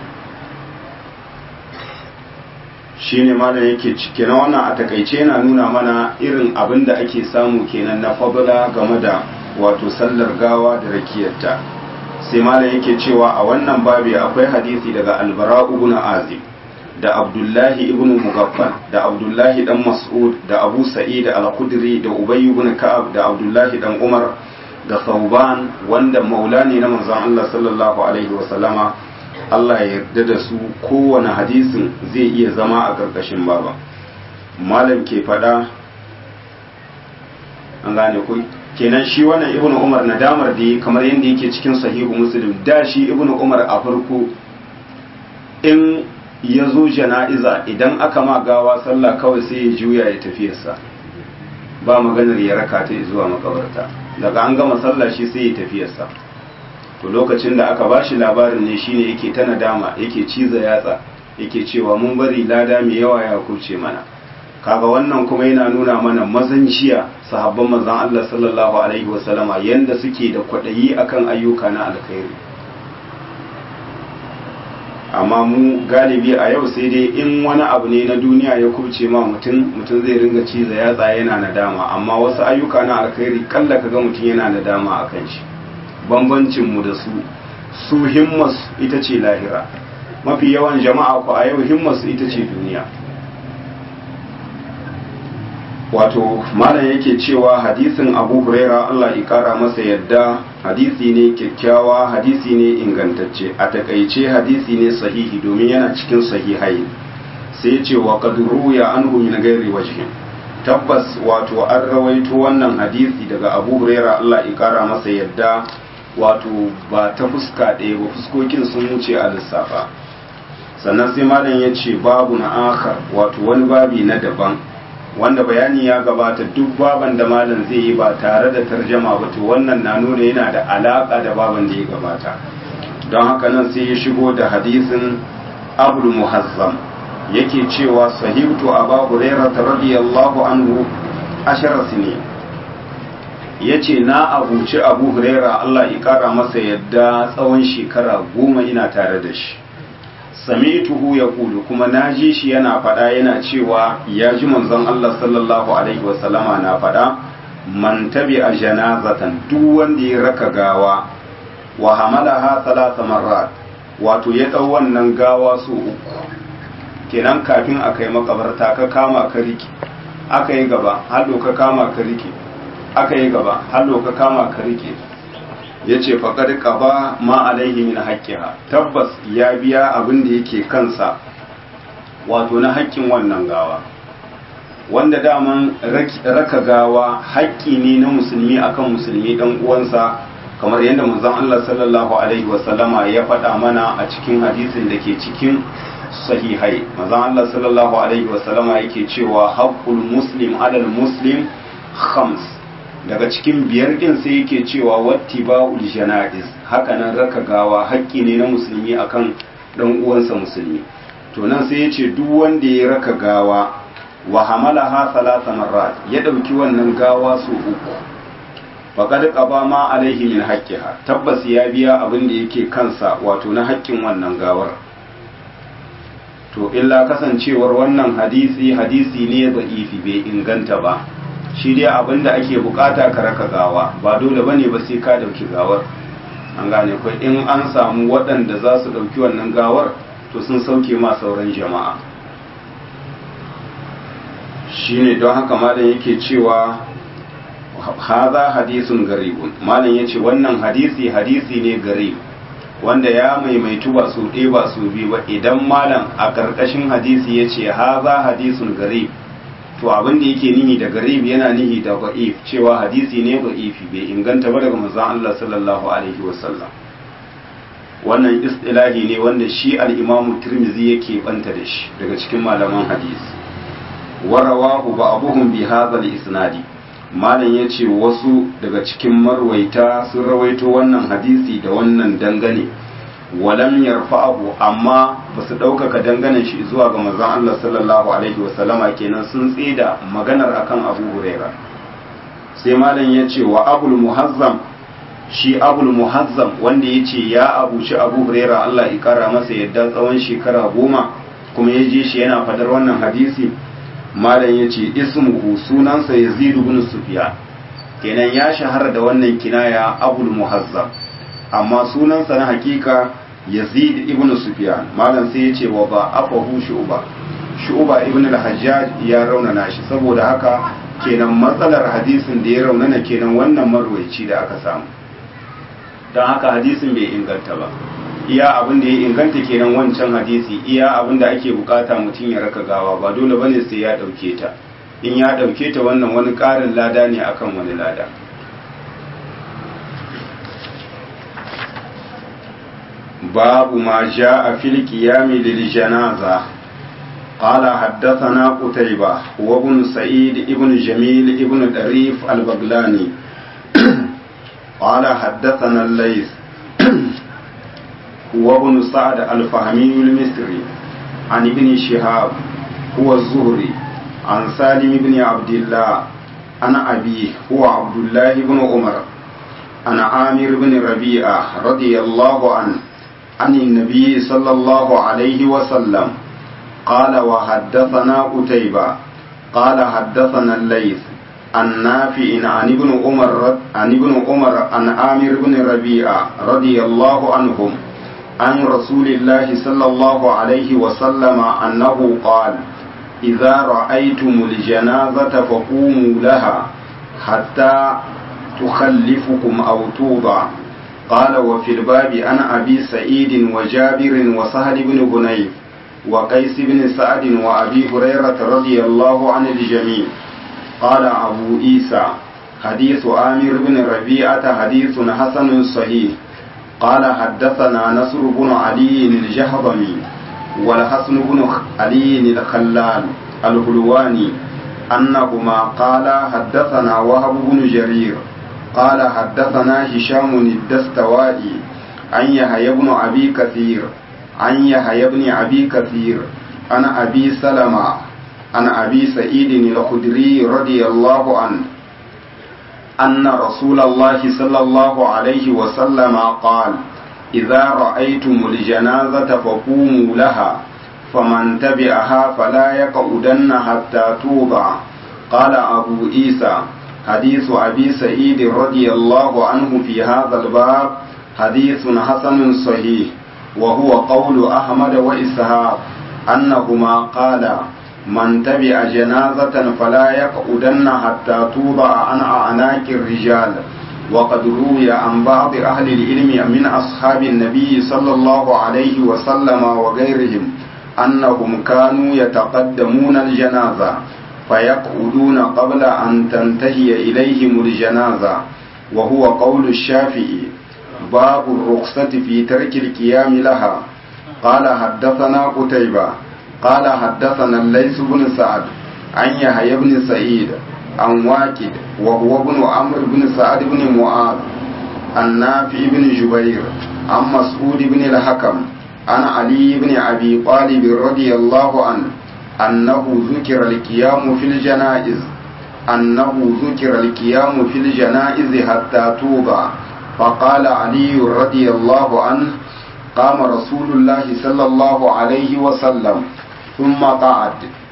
Speaker 1: shine malam yake cike na wannan a takaice yana nuna mana irin abin da ake samu kenan na fadla game da wato sallar gawa da rakiyarta sai malam yake cewa a wannan babi akwai hadisi daga albara ibn azib da abdullahi ibn mugaffal da abdullahi dan mas'ud da abu sa'id al-khudri da ubay ibn ka'ab da abdullahi dan umar da sauban wanda maula ne na manzon Allah sallallahu alaihi wa sallama Allah ya yarda da su kowane hadisin zai iya zama a ƙarƙashin baba malam ke faɗa an gane ku kenan shi wannan ibnu umar nadamar da kamar yadda yake cikin sahihu muslim da shi ibnu umar a farko in ya zo jana'iza idan aka ma gawa sallah kawai sai ya juya ya tafiyarsa ba maganar ya raka ta zuwa makabarta daga an gama sallah shi sai ya tafiyarsa to lokacin da aka bashi labarin ne shine yake ta nadama yake ciza yatsa yake cewa mun bari lada mai yawa ya kuce mana kaga wannan kuma yana nuna mana mazanciya sahabban manzon Allah sallallahu alaihi wasallama yanda suke da kwadayi akan ayyuka na alkhairi amma mu galibi a yau sai dai in wani abu ne na duniya ya kubce ma mutum mutum zai ringa ciza yatsa yana nadama amma wasu ayyuka na alkhairi kalla kaga mutum yana nadama akan shi bambancin mu da su su himmas ita ce lahira mafi yawan jama'a ku a yau himmas ita ce duniya wato malam yake cewa hadisin abu huraira allah ya kara masa yadda hadisi ne kyakkyawa hadisi ne ingantacce a takaice hadisi ne sahihi domin yana cikin sahihai sai ya ce wa kaduru ya an min gairi wajhin tabbas wato an rawaito wannan hadisi daga abu huraira allah ya kara masa yadda wato ba ta fuska ɗaya ba fuskokin sun wuce a lissafa sannan sai malam ya ce babu na akar wato wani babi na daban wanda bayani ya gabata duk baban da malam zai yi ba tare da tarjama ba to wannan na nuna yana da alaka da baban da ya gabata don haka nan sai ya shigo da hadisin abul muhazzam yake cewa sahibtu aba hurairah radiyallahu anhu ashara sini yace na abuci abu hurairah Allah ya kara masa yadda tsawon shekara goma ina tare da shi sami'tuhu yaqulu kuma naji shi yana faɗa yana cewa ya ji manzon Allah sallallahu alaihi wasallama na faɗa man tabi'a janazatan duk wanda ya raka gawa wa hamalaha thalatha marrat wato ya dau wannan gawa su uku kenan kafin a kai makabarta ka kama ka riki aka yi gaba hallo ka kama ka riki aka yi gaba hallo ka kama ka rike ya ce faƙar ƙaba ma alaihi min haƙƙiha tabbas ya biya abin da yake kansa wato na haƙƙin wannan gawa wanda daman raka gawa haƙƙi ne na musulmi akan musulmi ɗan uwansa kamar yadda manzon Allah sallallahu alaihi wasallama ya faɗa mana a cikin hadisin da ke cikin sahihai manzon Allah sallallahu alaihi wasallama yake cewa haqqul muslim alal muslim khams daga cikin biyar din sai yake cewa wattiba'ul janaiz hakanan raka gawa haƙƙi ne na musulmi akan dan uwansa musulmi to nan sai yace duk wanda ya raka gawa wa hamalaha salasa marrat ya dauki wannan gawa su uku faqad qaba ma alaihi min haqqiha tabbas ya biya abin da yake kansa wato na haƙƙin wannan gawar to illa kasancewar wannan hadisi hadisi ne da'ifi bai inganta ba shi dai abin da ake bukata ka raka gawa ba dole bane ba sai ka dauki gawar an gane kai in an samu waɗanda za su dauki wannan gawar to sun sauke ma sauran jama'a shine don haka malam yake cewa haza hadisun garibun malam yace wannan hadisi hadisi ne garib wanda ya maimaitu ba su ɗaya ba su biyu ba idan malam a ƙarƙashin hadisi ya ce haza hadisun garib to abin da yake nihi da garib yana nihi da ba'if cewa hadisi ne ba'ifi bai inganta ba daga manzon Allah sallallahu alaihi wasallam wannan istilahi ne wanda shi al-Imam Tirmidhi yake banta da shi daga cikin malaman hadisi warawahu ba'dhum bi hadha al-isnadi malam yace wasu daga cikin marwaita sun rawaito wannan hadisi da wannan dangane walam yarfa'ahu amma ba su ɗaukaka danganan shi zuwa ga manzon Allah sallallahu alaihi wasallama kenan sun tsida maganar akan Abu Huraira sai malam ya ce wa Abul Muhazzam shi Abul Muhazzam wanda ya ce ya abuci Abu Huraira Allah ya kara masa yadda tsawon shekara goma kuma ya je shi yana fadar wannan hadisi malam ya ce ismuhu sunansa Yazid ibn Sufyan kenan ya shahara da wannan kinaya Abul Muhazzam amma sunansa na hakika yazid ibn sufyan malam sai ya ce wa ba afahu shu'ba shu'ba ibn al-hajjaj ya raunana shi saboda haka kenan matsalar hadisin da ya raunana kenan wannan marwaici da aka samu don haka hadisin bai inganta ba iya abin da ya inganta kenan wancan hadisi iya abin da ake bukata mutum ya raka gawa ba dole bane sai ya dauke ta in ya dauke ta wannan wani karin lada ne akan wani lada باب ما جاء في القيام للجنازة قال حدثنا قتيبة وابن سعيد ابن جميل ابن دريف البغلاني قال حدثنا الليث وابن سعد الفهمي المصري عن ابن شهاب هو الزهري عن سالم بن عبد الله عن أبيه هو عبد الله بن عمر عن عامر بن ربيعة رضي الله عنه عن النبي صلى الله عليه وسلم قال وحدثنا قتيبة قال حدثنا الليث عن نافع عن ابن عمر عن ابن عمر عن عامر بن ربيعة رضي الله عنهم عن رسول الله صلى الله عليه وسلم أنه قال إذا رأيتم الجنازة فقوموا لها حتى تخلفكم أو توضع قال وفي الباب عن أبي سعيد وجابر وسهل بن هنيف وقيس بن سعد وأبي هريرة رضي الله عن الجميع قال أبو عيسى حديث آمر بن ربيعة حديث حسن صحيح قال حدثنا نصر بن علي الجهضمي والحسن بن علي الخلال الهلواني أنهما قال حدثنا وهب بن جرير قال حدثنا هشام الدستوائي عن يحيى بن أبي كثير عن يحيى بن أبي كثير عن أبي سلمة عن أبي سعيد الخدري رضي الله عنه أن رسول الله صلى الله عليه وسلم قال إذا رأيتم الجنازة فقوموا لها فمن تبعها فلا يقعدن حتى توضع قال أبو عيسى حديث أبي سعيد رضي الله عنه في هذا الباب حديث حسن صحيح وهو قول أحمد وإسحاق أنهما قالا من تبع جنازة فلا يقعدن حتى توضع عن أعناق الرجال وقد روي عن بعض أهل العلم من أصحاب النبي صلى الله عليه وسلم وغيرهم أنهم كانوا يتقدمون الجنازة فيقعدون قبل أن تنتهي إليهم الجنازة وهو قول الشافعي باب الرخصة في ترك القيام لها قال حدثنا قتيبة قال حدثنا الليث بن سعد عن يحيى بن سعيد عن واكد وهو ابن عمرو بن سعد بن معاذ عن نافع بن جبير عن مسعود بن الحكم عن علي بن أبي طالب رضي الله عنه أنه ذكر القيام في الجنائز أنه ذكر القيام في الجنائز حتى توضع فقال علي رضي الله عنه قام رسول الله صلى الله عليه وسلم ثم قعد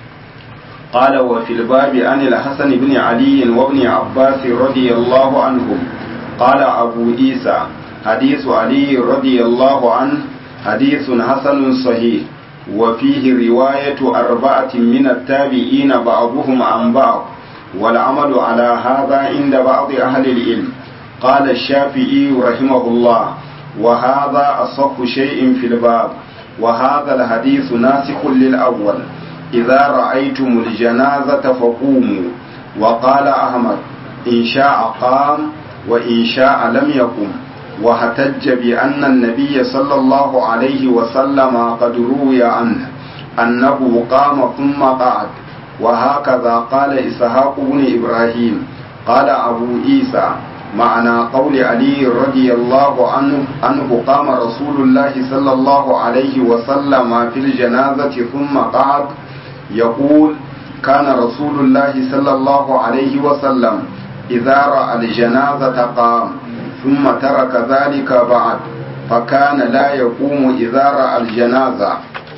Speaker 1: قال وفي الباب عن الحسن بن علي وابن عباس رضي الله عنهم قال أبو عيسى حديث علي رضي الله عنه حديث حسن صحيح وفيه رواية أربعة من التابعين بعضهم عن بعض والعمل على هذا عند بعض أهل العلم قال الشافعي رحمه الله وهذا أصح شيء في الباب وهذا الحديث ناسخ للأول إذا رأيتم الجنازة فقوموا وقال أحمد إن شاء قام وإن شاء لم يقم واحتج بأن النبي صلى الله عليه وسلم قد روي عنه أنه قام ثم قعد وهكذا قال إسحاق بن إبراهيم قال أبو عيسى معنى قول علي رضي الله عنه أنه قام رسول الله صلى الله عليه وسلم في الجنازة ثم قعد يقول كان رسول الله صلى الله عليه وسلم إذا رأى الجنازة قام ثم ترك ذلك بعد فكان لا يقوم إذا رأى الجنازة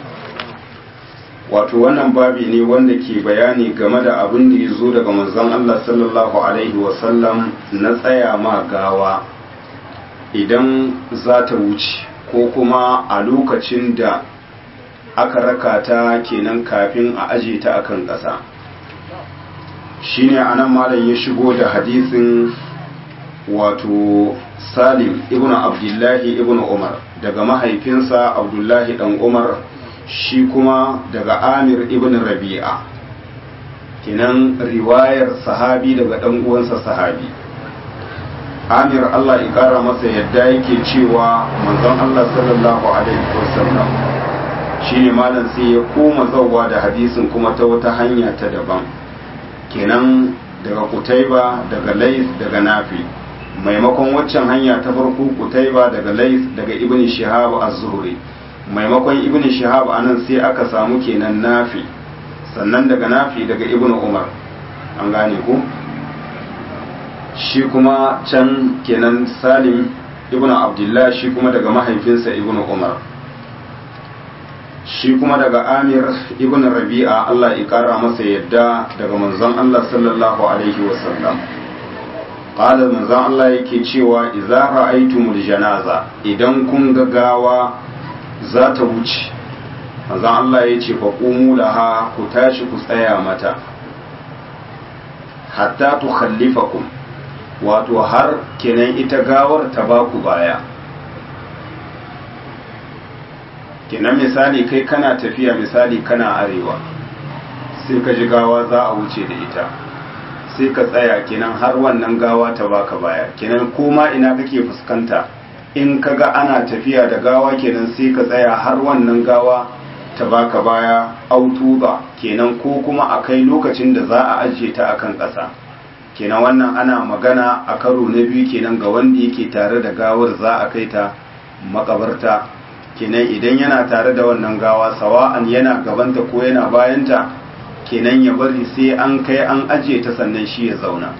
Speaker 1: wato wannan babi ne wanda ke bayani game da abin da ya zo daga manzon Allah sallallahu alaihi wasallam na tsaya ma gawa idan za ta wuce ko kuma a lokacin da aka raka ta kenan kafin a aje ta akan ƙasa shine anan malam ya shigo da hadisin wato salim ibn abdullahi ibn umar daga mahaifinsa abdullahi dan umar shi kuma daga amir ibn rabi'a kenan riwayar sahabi daga dan uwansa sahabi amir allah ya kara masa yadda yake cewa manzon allah sallallahu alaihi wasallam shine malam sai ya koma zauwa da hadisin kuma ta wata hanya ta daban kenan daga kutaiba daga lais daga nafi maimakon waccan hanya ta farko kutaiba daga lais daga ibn shihab az-zuhri maimakon ibn shihab anan sai aka samu kenan nafi sannan daga nafi daga ibn umar an gane ku shi kuma can kenan salim ibn abdullah shi kuma daga mahaifinsa ibn umar shi kuma daga amir ibn rabi'a Allah ya kara masa yadda daga manzon Allah sallallahu alaihi wasallam qala manzon Allah yake cewa idza ra'aytumul janaza idan kun ga gawa za ta wuce manzon Allah ya ce fa qumu laha ku tashi ku tsaya mata hatta tukhallifakum wato har kenan ita gawar ta baku baya kenan misali kai kana tafiya misali kana arewa sai ka ji gawa za a wuce da ita sai ka tsaya kenan har wannan gawa ta baka baya kenan koma ina kake fuskanta in ka ga ana tafiya da gawa kenan sai ka tsaya har wannan gawa ta baka baya autuba kenan ko kuma a kai lokacin da za a ajiye ta akan ƙasa kenan wannan ana magana a karo na biyu kenan ga wanda yake tare da gawar za a kai ta makabarta kenan idan yana tare da wannan gawa sawa'an yana gabanta ko yana bayanta kenan ya bari sai an kai an ajiye ta sannan shi ya zauna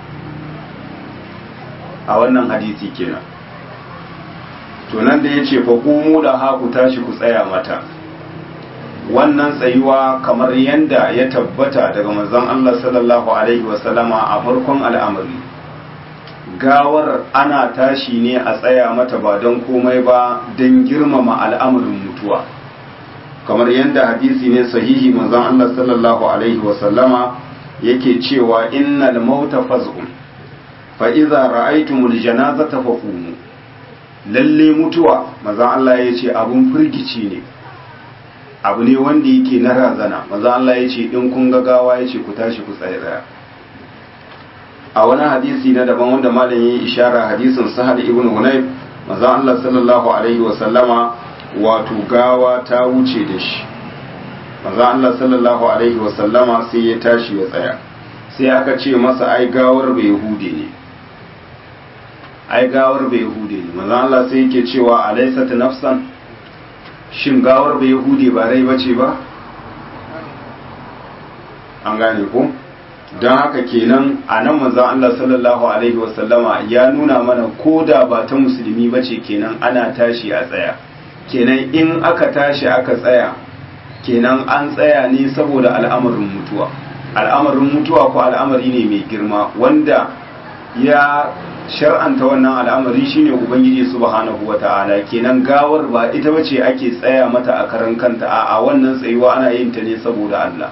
Speaker 1: a wannan hadisi kenan to nan da ya ce fa kumu da haku tashi ku tsaya mata wannan tsayuwa kamar yanda ya tabbata daga manzon Allah sallallahu alaihi wasallama a farkon al'amari gawar ana tashi ne a tsaya mata ba don komai ba don girmama al'amarin mutuwa kamar yadda hadisi ne sahihi manzon Allah sallallahu alaihi wasallama yake cewa innal mauta faz'un fa idza ra'aytumul janazata faqumu lalle mutuwa manzon Allah yace abun firgici ne abu ne wanda yake na razana manzon Allah yace in kun ga gawa yace ku tashi ku tsaya a wani hadisi na daban wanda malam yi ishara hadisin sahal ibn hunayf manzon Allah sallallahu alaihi wa sallama wato gawa ta wuce da shi manzon Allah sallallahu alaihi wa sallama sai ya tashi ya tsaya sai aka ce masa ai gawar bai hude ne ai gawar bai hude ne manzon Allah sai yake cewa alaysat nafsan shin gawar bai hude ba rai bace ba an gane ko don haka kenan a nan manzan Allah sallallahu Alaihi wasallama ya nuna mana ko da ba ta musulmi ba ce kenan ana tashi a tsaya kenan in aka tashi aka tsaya kenan an tsaya ne saboda al'amarin mutuwa al'amarin mutuwa ko al'amari ne mai girma wanda ya shar'anta wannan al'amari shine ubangiji subhanahu wata'ala kenan gawar ba ita bace ake tsaya mata a karan kanta a wannan tsayuwa ana yin ta ne saboda Allah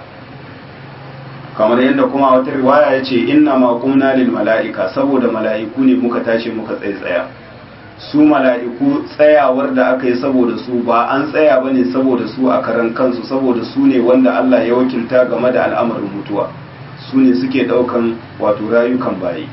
Speaker 1: kamar yadda kuma wata riwaya ya ce inna ma qumna lil mala'ika saboda mala'iku ne muka tashi muka tsaya su mala'iku tsayawar da aka yi saboda su ba an tsaya bane saboda su a karan kansu saboda su ne wanda Allah ya wakilta game da al'amarin mutuwa su ne suke daukan wato rayukan bayi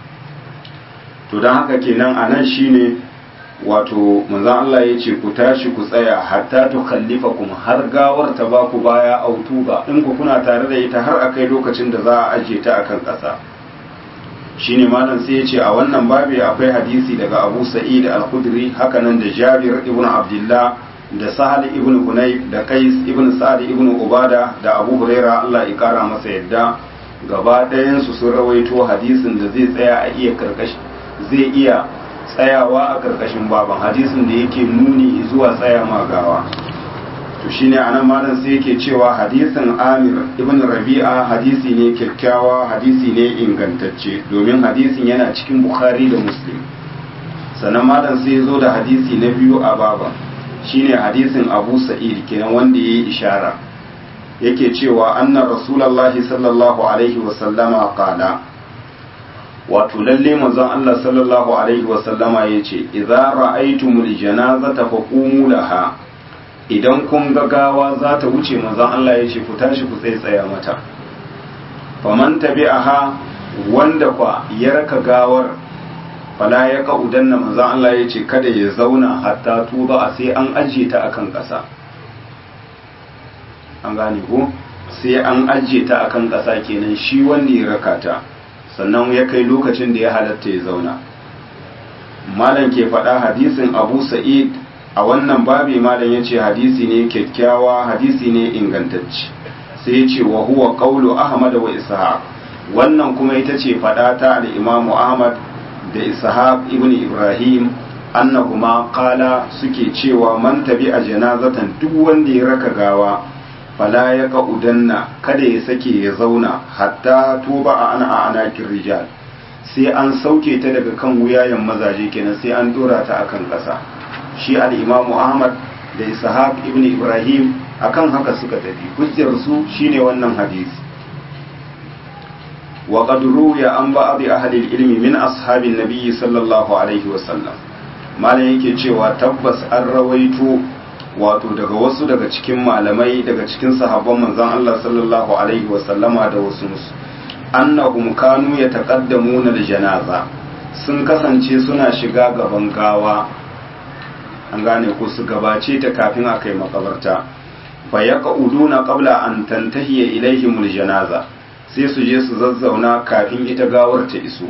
Speaker 1: to don haka kenan a nan shine wato manzon Allah ya ce ku tashi ku tsaya hatta tu khallifakum har gawar ta ba ku baya autuba in ku kuna tare da ita har akai lokacin da za a ajiye ta akan ƙasa shine malam sai ya ce a wannan babi akwai hadisi daga Abu Sa'id al-Khudri haka nan da Jabir ibn Abdullah da Sahal ibn Hunayf da Qais ibn Sa'd ibn Ubada da Abu Huraira Allah ya kara masa yadda gaba ɗayan su sun rawaito hadisin da zai tsaya a iya karkashi zai iya tsayawa a ƙarƙashin baban hadisin da yake nuni zuwa tsaya magawa to shine anan malam sai yake cewa hadisin Amir ibn Rabi'a hadisi ne kyakkyawa hadisi ne ingantacce domin hadisin yana cikin Bukhari da Muslim sannan malam sai zo da hadisi na biyu a baban shine hadisin Abu Sa'id kenan wanda yayi ishara yake cewa anna rasulullahi sallallahu alaihi wa sallama qala wato lalle manzon Allah sallallahu alaihi wa sallama yace idza ra'aytumul janazata faqumu laha idan kun ga gawa za ta wuce manzon Allah yace ku tashi ku tsaye tsaya mata faman tabi'aha wanda kwa ya raka gawar fala ya kaudanna manzon Allah yace kada ya zauna hatta tuba a sai an ajiye ta akan ƙasa an gane ko sai an ajiye ta akan ƙasa kenan shi wanda ya raka ta sannan ya kai lokacin da ya halatta ya zauna malam ke faɗa hadisin abu sa'id a wannan babi malam ya ce hadisi ne kyakkyawa hadisi ne ingantacce sai ya ce wa huwa qawlu ahmad wa ishaq wannan kuma ita ce faɗa ta al-imamu ahmad da ishaq ibn ibrahim annahuma qala suke cewa man tabi a janazatan duk wanda ya raka gawa fala ya udanna kada ya sake ya zauna hatta tuba a ana a anakin rijal sai an sauke ta daga kan wuyayen mazaje kenan sai an dora ta akan ƙasa shi al-imamu ahmad da ishaq ibn ibrahim akan haka suka tafi hujjar su shine wannan hadisi wa qad ruya an ba'd ahli al-ilmi min ashabin nabiy sallallahu alaihi wa sallam malam yake cewa tabbas an rawaito wato daga wasu daga cikin malamai daga cikin sahabban manzon Allah sallallahu alaihi wa sallama da wasu musu annahum kanu yataqaddamuna al-janaza sun kasance suna shiga gaban gawa an gane ko su gabace ta kafin a kai makabarta fa yaquduna qabla an tantahiya ilaihim al-janaza sai su je su zazzauna kafin ita gawar ta iso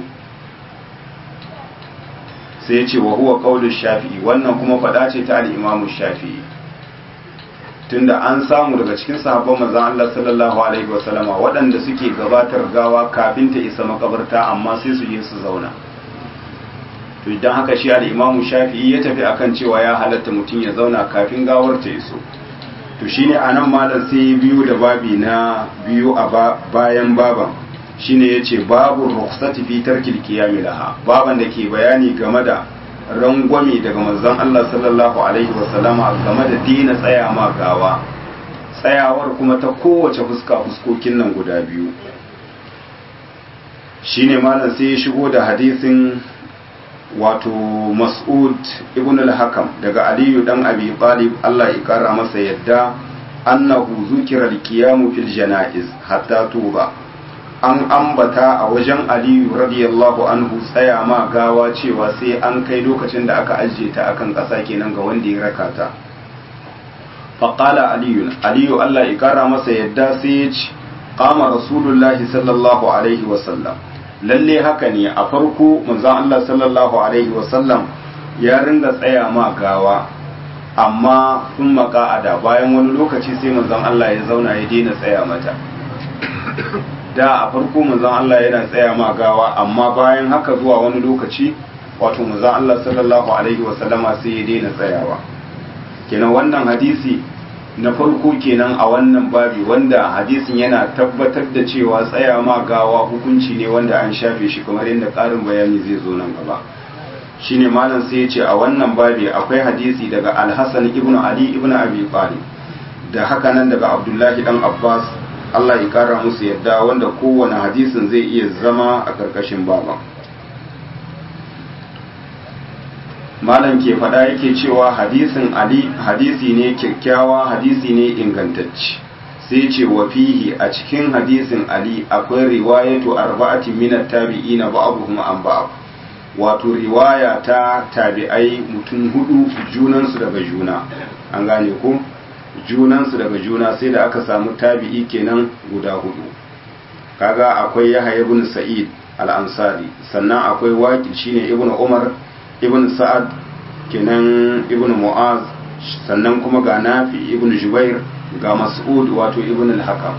Speaker 1: sai ce wa huwa qaulu shafi'i wannan kuma fada ce ta al-imam shafi'i tunda an samu daga cikin sahabban manzon Allah sallallahu alaihi wasallama waɗanda suke gabatar gawa kafin ta isa makabarta amma sai su je su zauna to idan haka shi al-imam shafi'i ya tafi akan cewa ya halatta mutum ya zauna kafin gawar ta iso to shine anan malam sai biyu da babi na biyu a bayan baban shine yace babu rukhsati fi tarkil qiyam laha baban da ke bayani game da rangwame daga manzon Allah sallallahu alaihi wasallama game da dina tsaya ma gawa tsayawar kuma ta kowace fuska fuskokin nan guda biyu shine malam sai ya shigo da hadisin wato mas'ud ibn al-hakam daga aliyu dan abi talib Allah ya kara masa yadda annahu zukira al-qiyam fil janaiz hatta tuba an ambata a wajen aliyu radiyallahu anhu tsaya ma gawa cewa sai an kai lokacin da aka ajiye ta akan ƙasa kenan ga wanda ya raka ta faƙala aliyu aliyu allah ya ƙara masa yadda sai ya ci ƙama rasulullahi sallallahu alaihi wasallam lalle haka ne a farko manzon allah sallallahu alaihi wasallam ya ringa tsaya ma gawa amma sun maka'ada bayan wani lokaci sai manzon allah ya zauna ya daina tsaya mata da a farko manzon Allah yana tsaya ma gawa amma bayan haka zuwa wani lokaci wato manzon Allah sallallahu alaihi wa sallama sai ya daina tsayawa kenan wannan hadisi na farko kenan a wannan babi wanda hadisin yana tabbatar da cewa tsaya ma gawa hukunci ne wanda an shafe shi kamar yadda ƙarin bayani zai zo nan gaba shine malam sai ya ce a wannan babi akwai hadisi daga Al-Hasan ibn Ali ibn Abi Talib da haka nan daga Abdullahi dan Abbas Allah ya kara musu yadda wanda kowane hadisin zai iya zama a ƙarƙashin baba malam ke faɗa yake cewa hadisin ali hadisi ne kyakkyawa hadisi ne ingantacce sai ce wa fihi a cikin hadisin ali akwai riwayatu arba'ati min at-tabi'ina ba'dhum an ba'd wato riwaya ta tabi'ai mutum hudu junansu daga juna an gane ko junansu daga juna sai da aka samu tabi'i kenan guda hudu kaga akwai yahya ibn sa'id al-ansari sannan akwai waqi shine ibn umar ibn sa'ad kenan ibn mu'az sannan kuma ga nafi ibn jubair ga mas'ud wato ibn al-hakam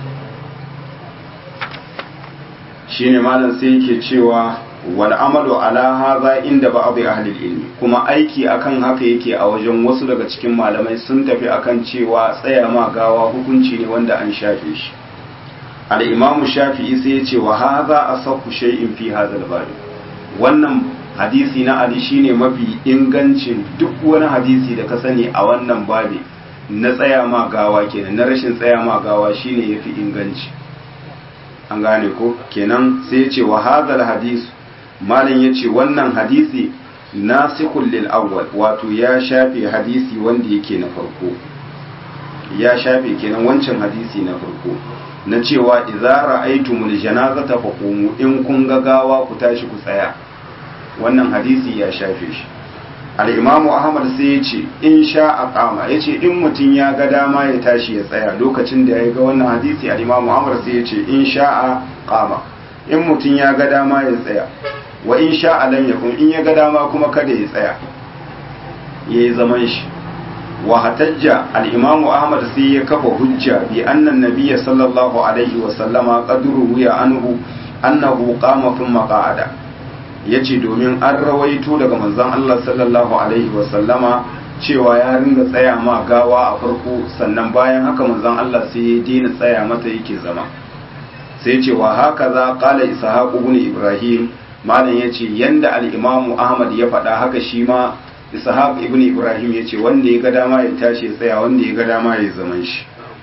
Speaker 1: shine malam sai yake cewa wal amalu ala hadha inda ba'd ahli ilmi kuma aiki akan haka yake a wajen wasu daga cikin malamai sun tafi akan cewa tsaya ma gawa hukunci ne wanda an shafe shi al-imamu shafi'i sai ya ce wa hadha asahhu shay'in fi hadha al wannan hadisi na ali shine mafi ingancin duk wani hadisi da ka sani a wannan babi na tsaya ma gawa kenan na rashin tsaya ma gawa shine yafi inganci an gane ko kenan sai ya ce wa hadha al-hadith malam ya ce wannan hadisi nasikhul lil awwal wato ya shafe hadisi wanda yake na farko ya shafe kenan wancan hadisi na farko na cewa idza ra'aytumul janazata faqumu in kun ga gawa ku tashi ku tsaya wannan hadisi ya shafe shi al-imamu ahmad sai ya ce in sha aqama ya ce in mutum ya ga dama ya tashi ya tsaya lokacin da ya ga wannan hadisi al-imamu ahmad sai ya ce in sha aqama in mutum ya ga dama ya tsaya wa in sha alam yakun in ya ga dama kuma kada ya tsaya yayi zaman shi wa hatajja al-imam Ahmad sai ya kafa hujja bi anna an-nabiy sallallahu alaihi wa sallama qadru ya anhu annahu qama thumma qa'ada yace domin an rawaito daga manzon Allah sallallahu alaihi wa sallama cewa ya ringa tsaya ma gawa a farko sannan bayan haka manzon Allah sai ya daina tsaya mata yake zama sai ce wa haka za qala ishaq ibn ibrahim malam yace yanda al-imamu ahmad ya faɗa haka shi ma ishaq ibn ibrahim yace wanda ya ga dama ya tashi ya tsaya wanda ya ga dama ya zaman shi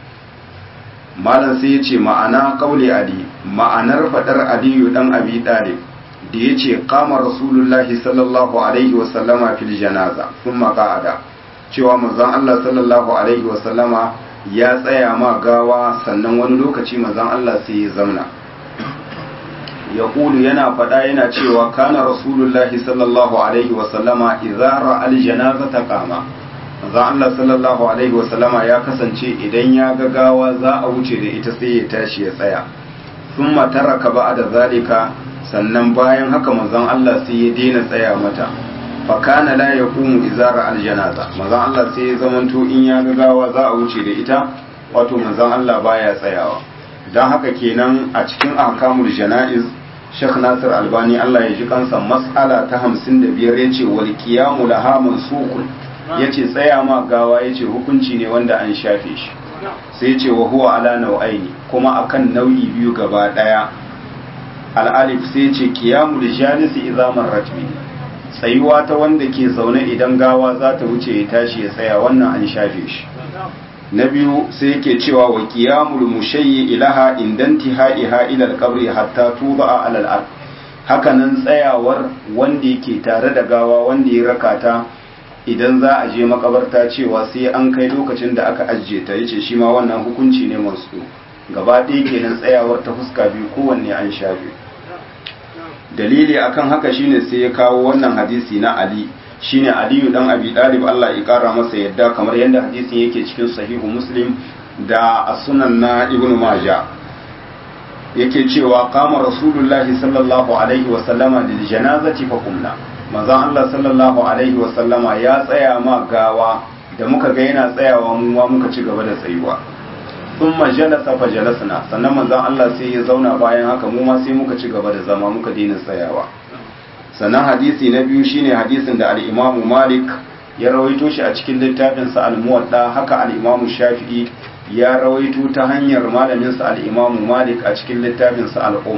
Speaker 1: malam sai yace ma'ana qauli ali ma'anar fadar aliyu dan abi dalib da yace qama rasulullahi sallallahu alaihi wa sallama fil janaza thumma qa'ada cewa manzon Allah sallallahu alaihi wa sallama ya tsaya ma gawa sannan wani lokaci manzon Allah sai ya zauna ya kulu yana faɗa yana cewa kana rasulullahi sallallahu alaihi wasallama izara aljanaza ta kama manzon Allah sallallahu alaihi wasallama ya kasance idan ya ga gawa za a wuce da ita sai ya tashi ya tsaya thumma taraka ba'da zalika sannan bayan haka manzon Allah sai ya daina tsaya mata fa kana la yaqumu izara aljanaza manzon Allah sai ya zamanto in ya ga gawa za a wuce da ita wato manzon Allah baya tsayawa dan haka kenan a cikin ahkamul janaiz Sheikh Nasir Albani Allah ya ji kansa mas'ala ta 55 yace wal qiyamu laha mansukun yace tsaya ma gawa yace hukunci ne wanda an shafe shi sai yace wa huwa ala nau'aini kuma akan nau'i biyu gaba daya al-alif sai yace qiyamu lijalisi idza marrat bihi tsayuwa ta wanda ke zaune idan gawa za ta wuce ya tashi ya tsaya wannan an shafe shi na biyu sai yake cewa wa qiyamul mushayyi ilaha indantihaiha ila al-qabri hatta tuba ala al-ard hakanan tsayawar wanda yake tare da gawa wanda ya rakata idan za a je makabarta cewa sai an kai lokacin da aka ajiye ta yace shi ma wannan hukunci ne masu gaba ɗaya kenan tsayawar ta fuska biyu kowanne an shafe dalili akan haka shine sai ya kawo wannan hadisi na Ali shine Aliyu dan Abi Talib Allah ya kara masa yadda kamar yadda hadisin yake cikin sahihu Muslim da as-sunan na Ibn Majah yake cewa qama Rasulullahi sallallahu alaihi wa sallama lil janazati fa qumna manzon Allah sallallahu alaihi wa sallama ya tsaya ma gawa da muka ga yana tsayawa mu ma muka ci gaba da tsayuwa thumma jalasa fa jalasna sannan manzon Allah sai ya zauna bayan haka mu ma sai muka ci gaba da zama muka daina tsayawa sannan hadisi na biyu shine hadisin da al-Imam Malik ya rawaito shi a cikin littafin sa al-Muwatta haka al-Imam Shafi'i ya rawaito ta hanyar malamin sa al-Imam Malik a cikin littafin sa al-Um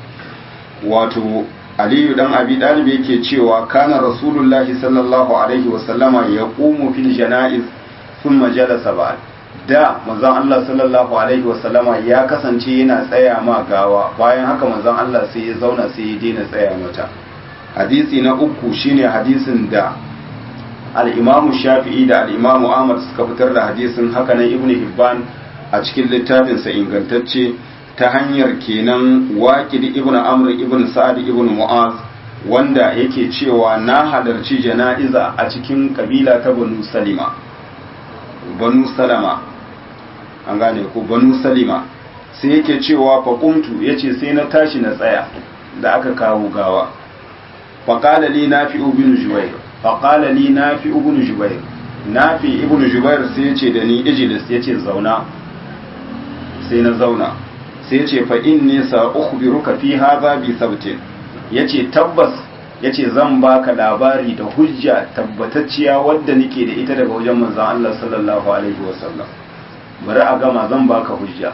Speaker 1: wato Aliyu dan Abi Talib yake cewa kana Rasulullahi sallallahu alaihi wa sallama yaqumu fil janaiz thumma jalasa ba'd da manzon Allah sallallahu alaihi wasallama ya kasance yana tsaya ma gawa bayan haka manzon Allah sai ya zauna sai ya daina tsaya mata hadisi na uku shine hadisin da al-Imam Shafi'i da al-Imam Ahmad suka fitar da hadisin haka nan Ibn Hibban a cikin littafin sa ingantacce ta hanyar kenan Waqid ibn Amr ibn Sa'ad ibn Mu'az wanda yake cewa na halarci jana'iza a cikin kabila ta Banu Salima Banu Salama an gane ko banu salima sai yake cewa faƙuntu ya ce sai na tashi na tsaya da aka kawo gawa faƙala li na fi ibn jubair faƙala li na fi ibn jubair na fi ibn jubair sai ya ce da ni ijilis ya ce zauna sai na zauna sai ya ce fa inni sa ukhbiruka fi hadha bi sabtin ya ce tabbas ya ce zan baka labari da hujja tabbatacciya wadda nake da ita daga wajen manzon Allah sallallahu alaihi wasallam bari a gama zan baka hujja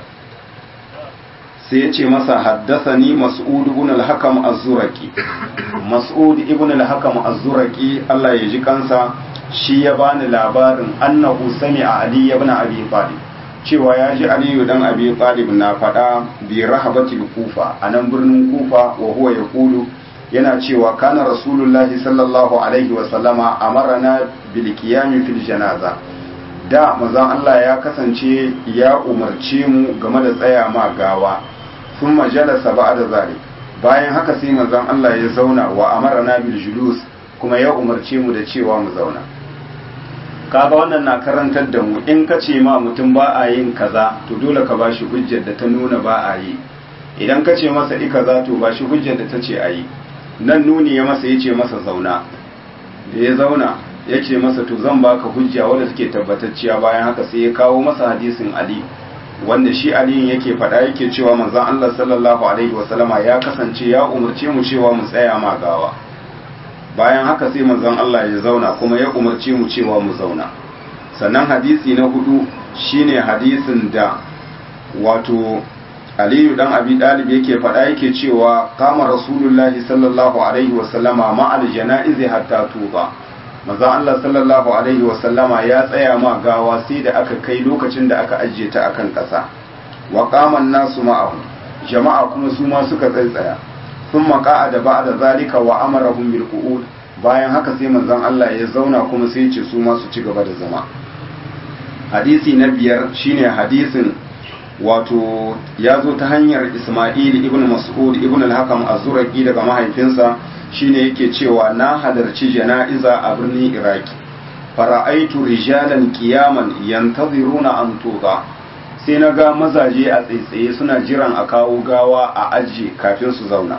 Speaker 1: sai ya ce masa haddasani mas'ud ibn al-hakam az-zuraki mas'ud ibn al-hakam az-zuraki Allah ya ji kansa shi ya bani labarin annahu sami'a ali ibn abi talib cewa ya ji ali dan abi talib na fada bi rahabatil kufa anan birnin kufa wa huwa yaqulu yana cewa kana rasulullahi sallallahu alaihi wa sallama amarna bil qiyam fil janaza da manzon Allah ya kasance ya umarce mu game da tsaya ma gawa sun majalasa ba da zari bayan haka sai manzon Allah ya zauna wa amarana bil julus kuma ya umarce mu da cewa mu zauna kaga wannan na karantar da mu in ka ce ma mutum ba a yin kaza to dole ka bashi hujjar da ta nuna ba a yi idan ka ce masa i kaza to bashi hujjar da ta ce a yi nan nuni ya masa ya ce masa zauna da ya zauna ya ce masa to zan baka hujja wadda suke tabbatacciya bayan haka sai ya kawo masa hadisin ali wanda shi aliyin yake faɗa yake cewa manzon Allah sallallahu alaihi wasallama ya kasance ya umarce mu cewa mu tsaya ma gawa bayan haka sai manzon Allah ya zauna kuma ya umarce mu cewa mu zauna sannan hadisi na hudu shine hadisin da wato aliyu dan abi dalib yake faɗa yake cewa kama rasulullahi sallallahu alaihi wasallama ma'al jana'izi hatta tuba maza Allah sallallahu alaihi wasallama ya tsaya ma gawa sai da aka kai lokacin da aka ajiye ta akan ƙasa wa qaman nasu ma'ahu jama'a kuma su ma suka tsaya sun maƙa'a da ba'da zalika wa amarahum bil qu'ud bayan haka sai manzon Allah ya zauna kuma sai ya ce su ma su ci gaba da zama hadisi na biyar shine hadisin wato ya zo ta hanyar Ismail ibn Mas'ud ibn al-Hakam az-Zuraqi daga mahaifinsa shine yake cewa na halarci jana'iza a birnin Iraki fara'aitu rijalan qiyaman yantaziruna an tuqa sai na ga mazaje a tsaitsaye suna jiran a kawo gawa a ajiye kafin su zauna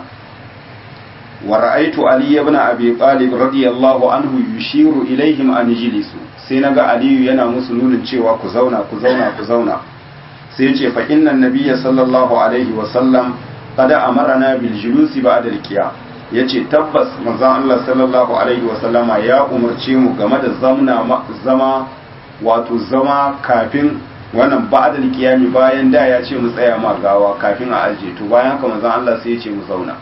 Speaker 1: wa ra'aitu ali ibn abi talib radiyallahu anhu yushiru ilaihim an jilisu sai na ga aliyu yana musu nunin cewa ku zauna ku zauna ku zauna sai ce fa innan nabiyya sallallahu alaihi wa sallam qad amarna bil julusi ba'da al qiyam yace tabbas manzon Allah sallallahu alaihi wa sallama ya umarce mu game da zamna zama wato zama kafin wannan ba'da al qiyam bayan da ya ce mu tsaya ma gawa kafin a aje to bayan haka manzon Allah sai ya ce mu zauna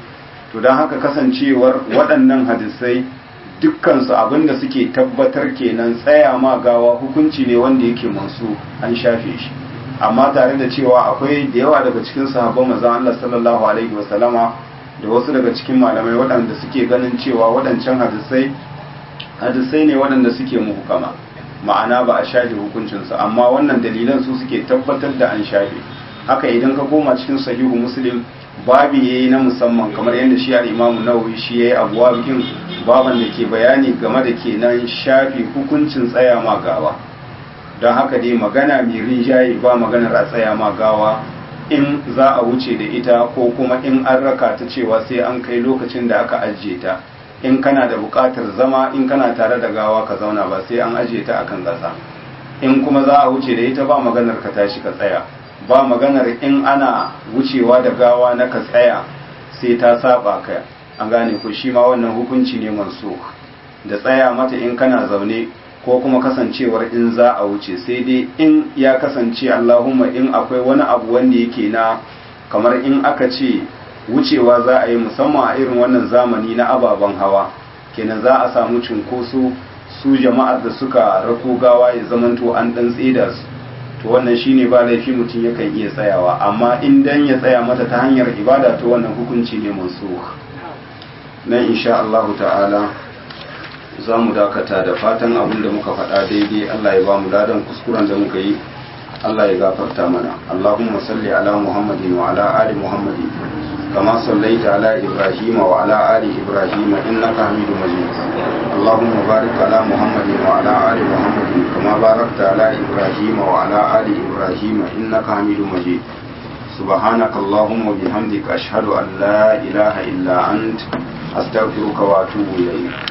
Speaker 1: to dan haka kasancewar waɗannan hadisai dukkansu abinda suke tabbatar kenan tsaya ma gawa hukunci ne wanda yake mansu an shafe shi amma tare da cewa akwai da yawa daga cikin sahabban manzon Allah sallallahu alaihi wasallama da wasu daga cikin malamai waɗanda suke ganin cewa waɗancan hadisai hadisai ne waɗanda suke muhukama ma'ana ba a shafe hukuncinsu amma wannan dalilan su suke tabbatar da an shafe haka idan ka koma cikin sahihu muslim babi yayi na musamman kamar yadda shi al-imamu nawawi shi yayi abuwa bikin baban da ke bayani game da kenan shafe hukuncin tsaya ma gawa don haka dai magana mai rinjaye ba maganar a tsaya ma gawa in za a wuce da ita ko kuma in an raka ta cewa sai an kai lokacin da aka ajiye ta in kana da buƙatar zama in kana tare da gawa ka zauna ba sai an ajiye ta akan ƙasa in kuma za a wuce da ita ba maganar ka tashi ka tsaya ba maganar in ana wucewa da gawa na ka tsaya sai ta saba ka an gane ko shi ma wannan hukunci ne manso da tsaya mata in kana zaune ko kuma kasancewar in za a wuce sai dai in ya kasance Allahumma in akwai wani abu wanda yake na kamar in aka ce wucewa za a yi musamman a irin wannan zamani na ababen hawa kenan za a samu cunkoso su jama'ar da suka rako gawa ya zamanto an dan tseda su to wannan shine ba laifi mutum yakan iya tsayawa amma in dan ya tsaya mata ta hanyar ibada to wannan hukunci ne mansukh nan insha Allah ta'ala za mu dakata da fatan abin da muka faɗa daidai Allah ya ba mu ladan kuskuren da muka yi Allah ya gafarta mana Allahumma salli ala Muhammadin wa ala ali Muhammadin kama sallaita ala Ibrahim wa ala ali Ibrahim innaka Hamidum Majid Allahumma barik ala Muhammadin wa ala ali Muhammadin kama barakta ala Ibrahim wa ala ali Ibrahim innaka Hamidum Majid سبحانك اللهم وبحمدك أشهد أن لا إله إلا أنت أستغفرك وأتوب إليك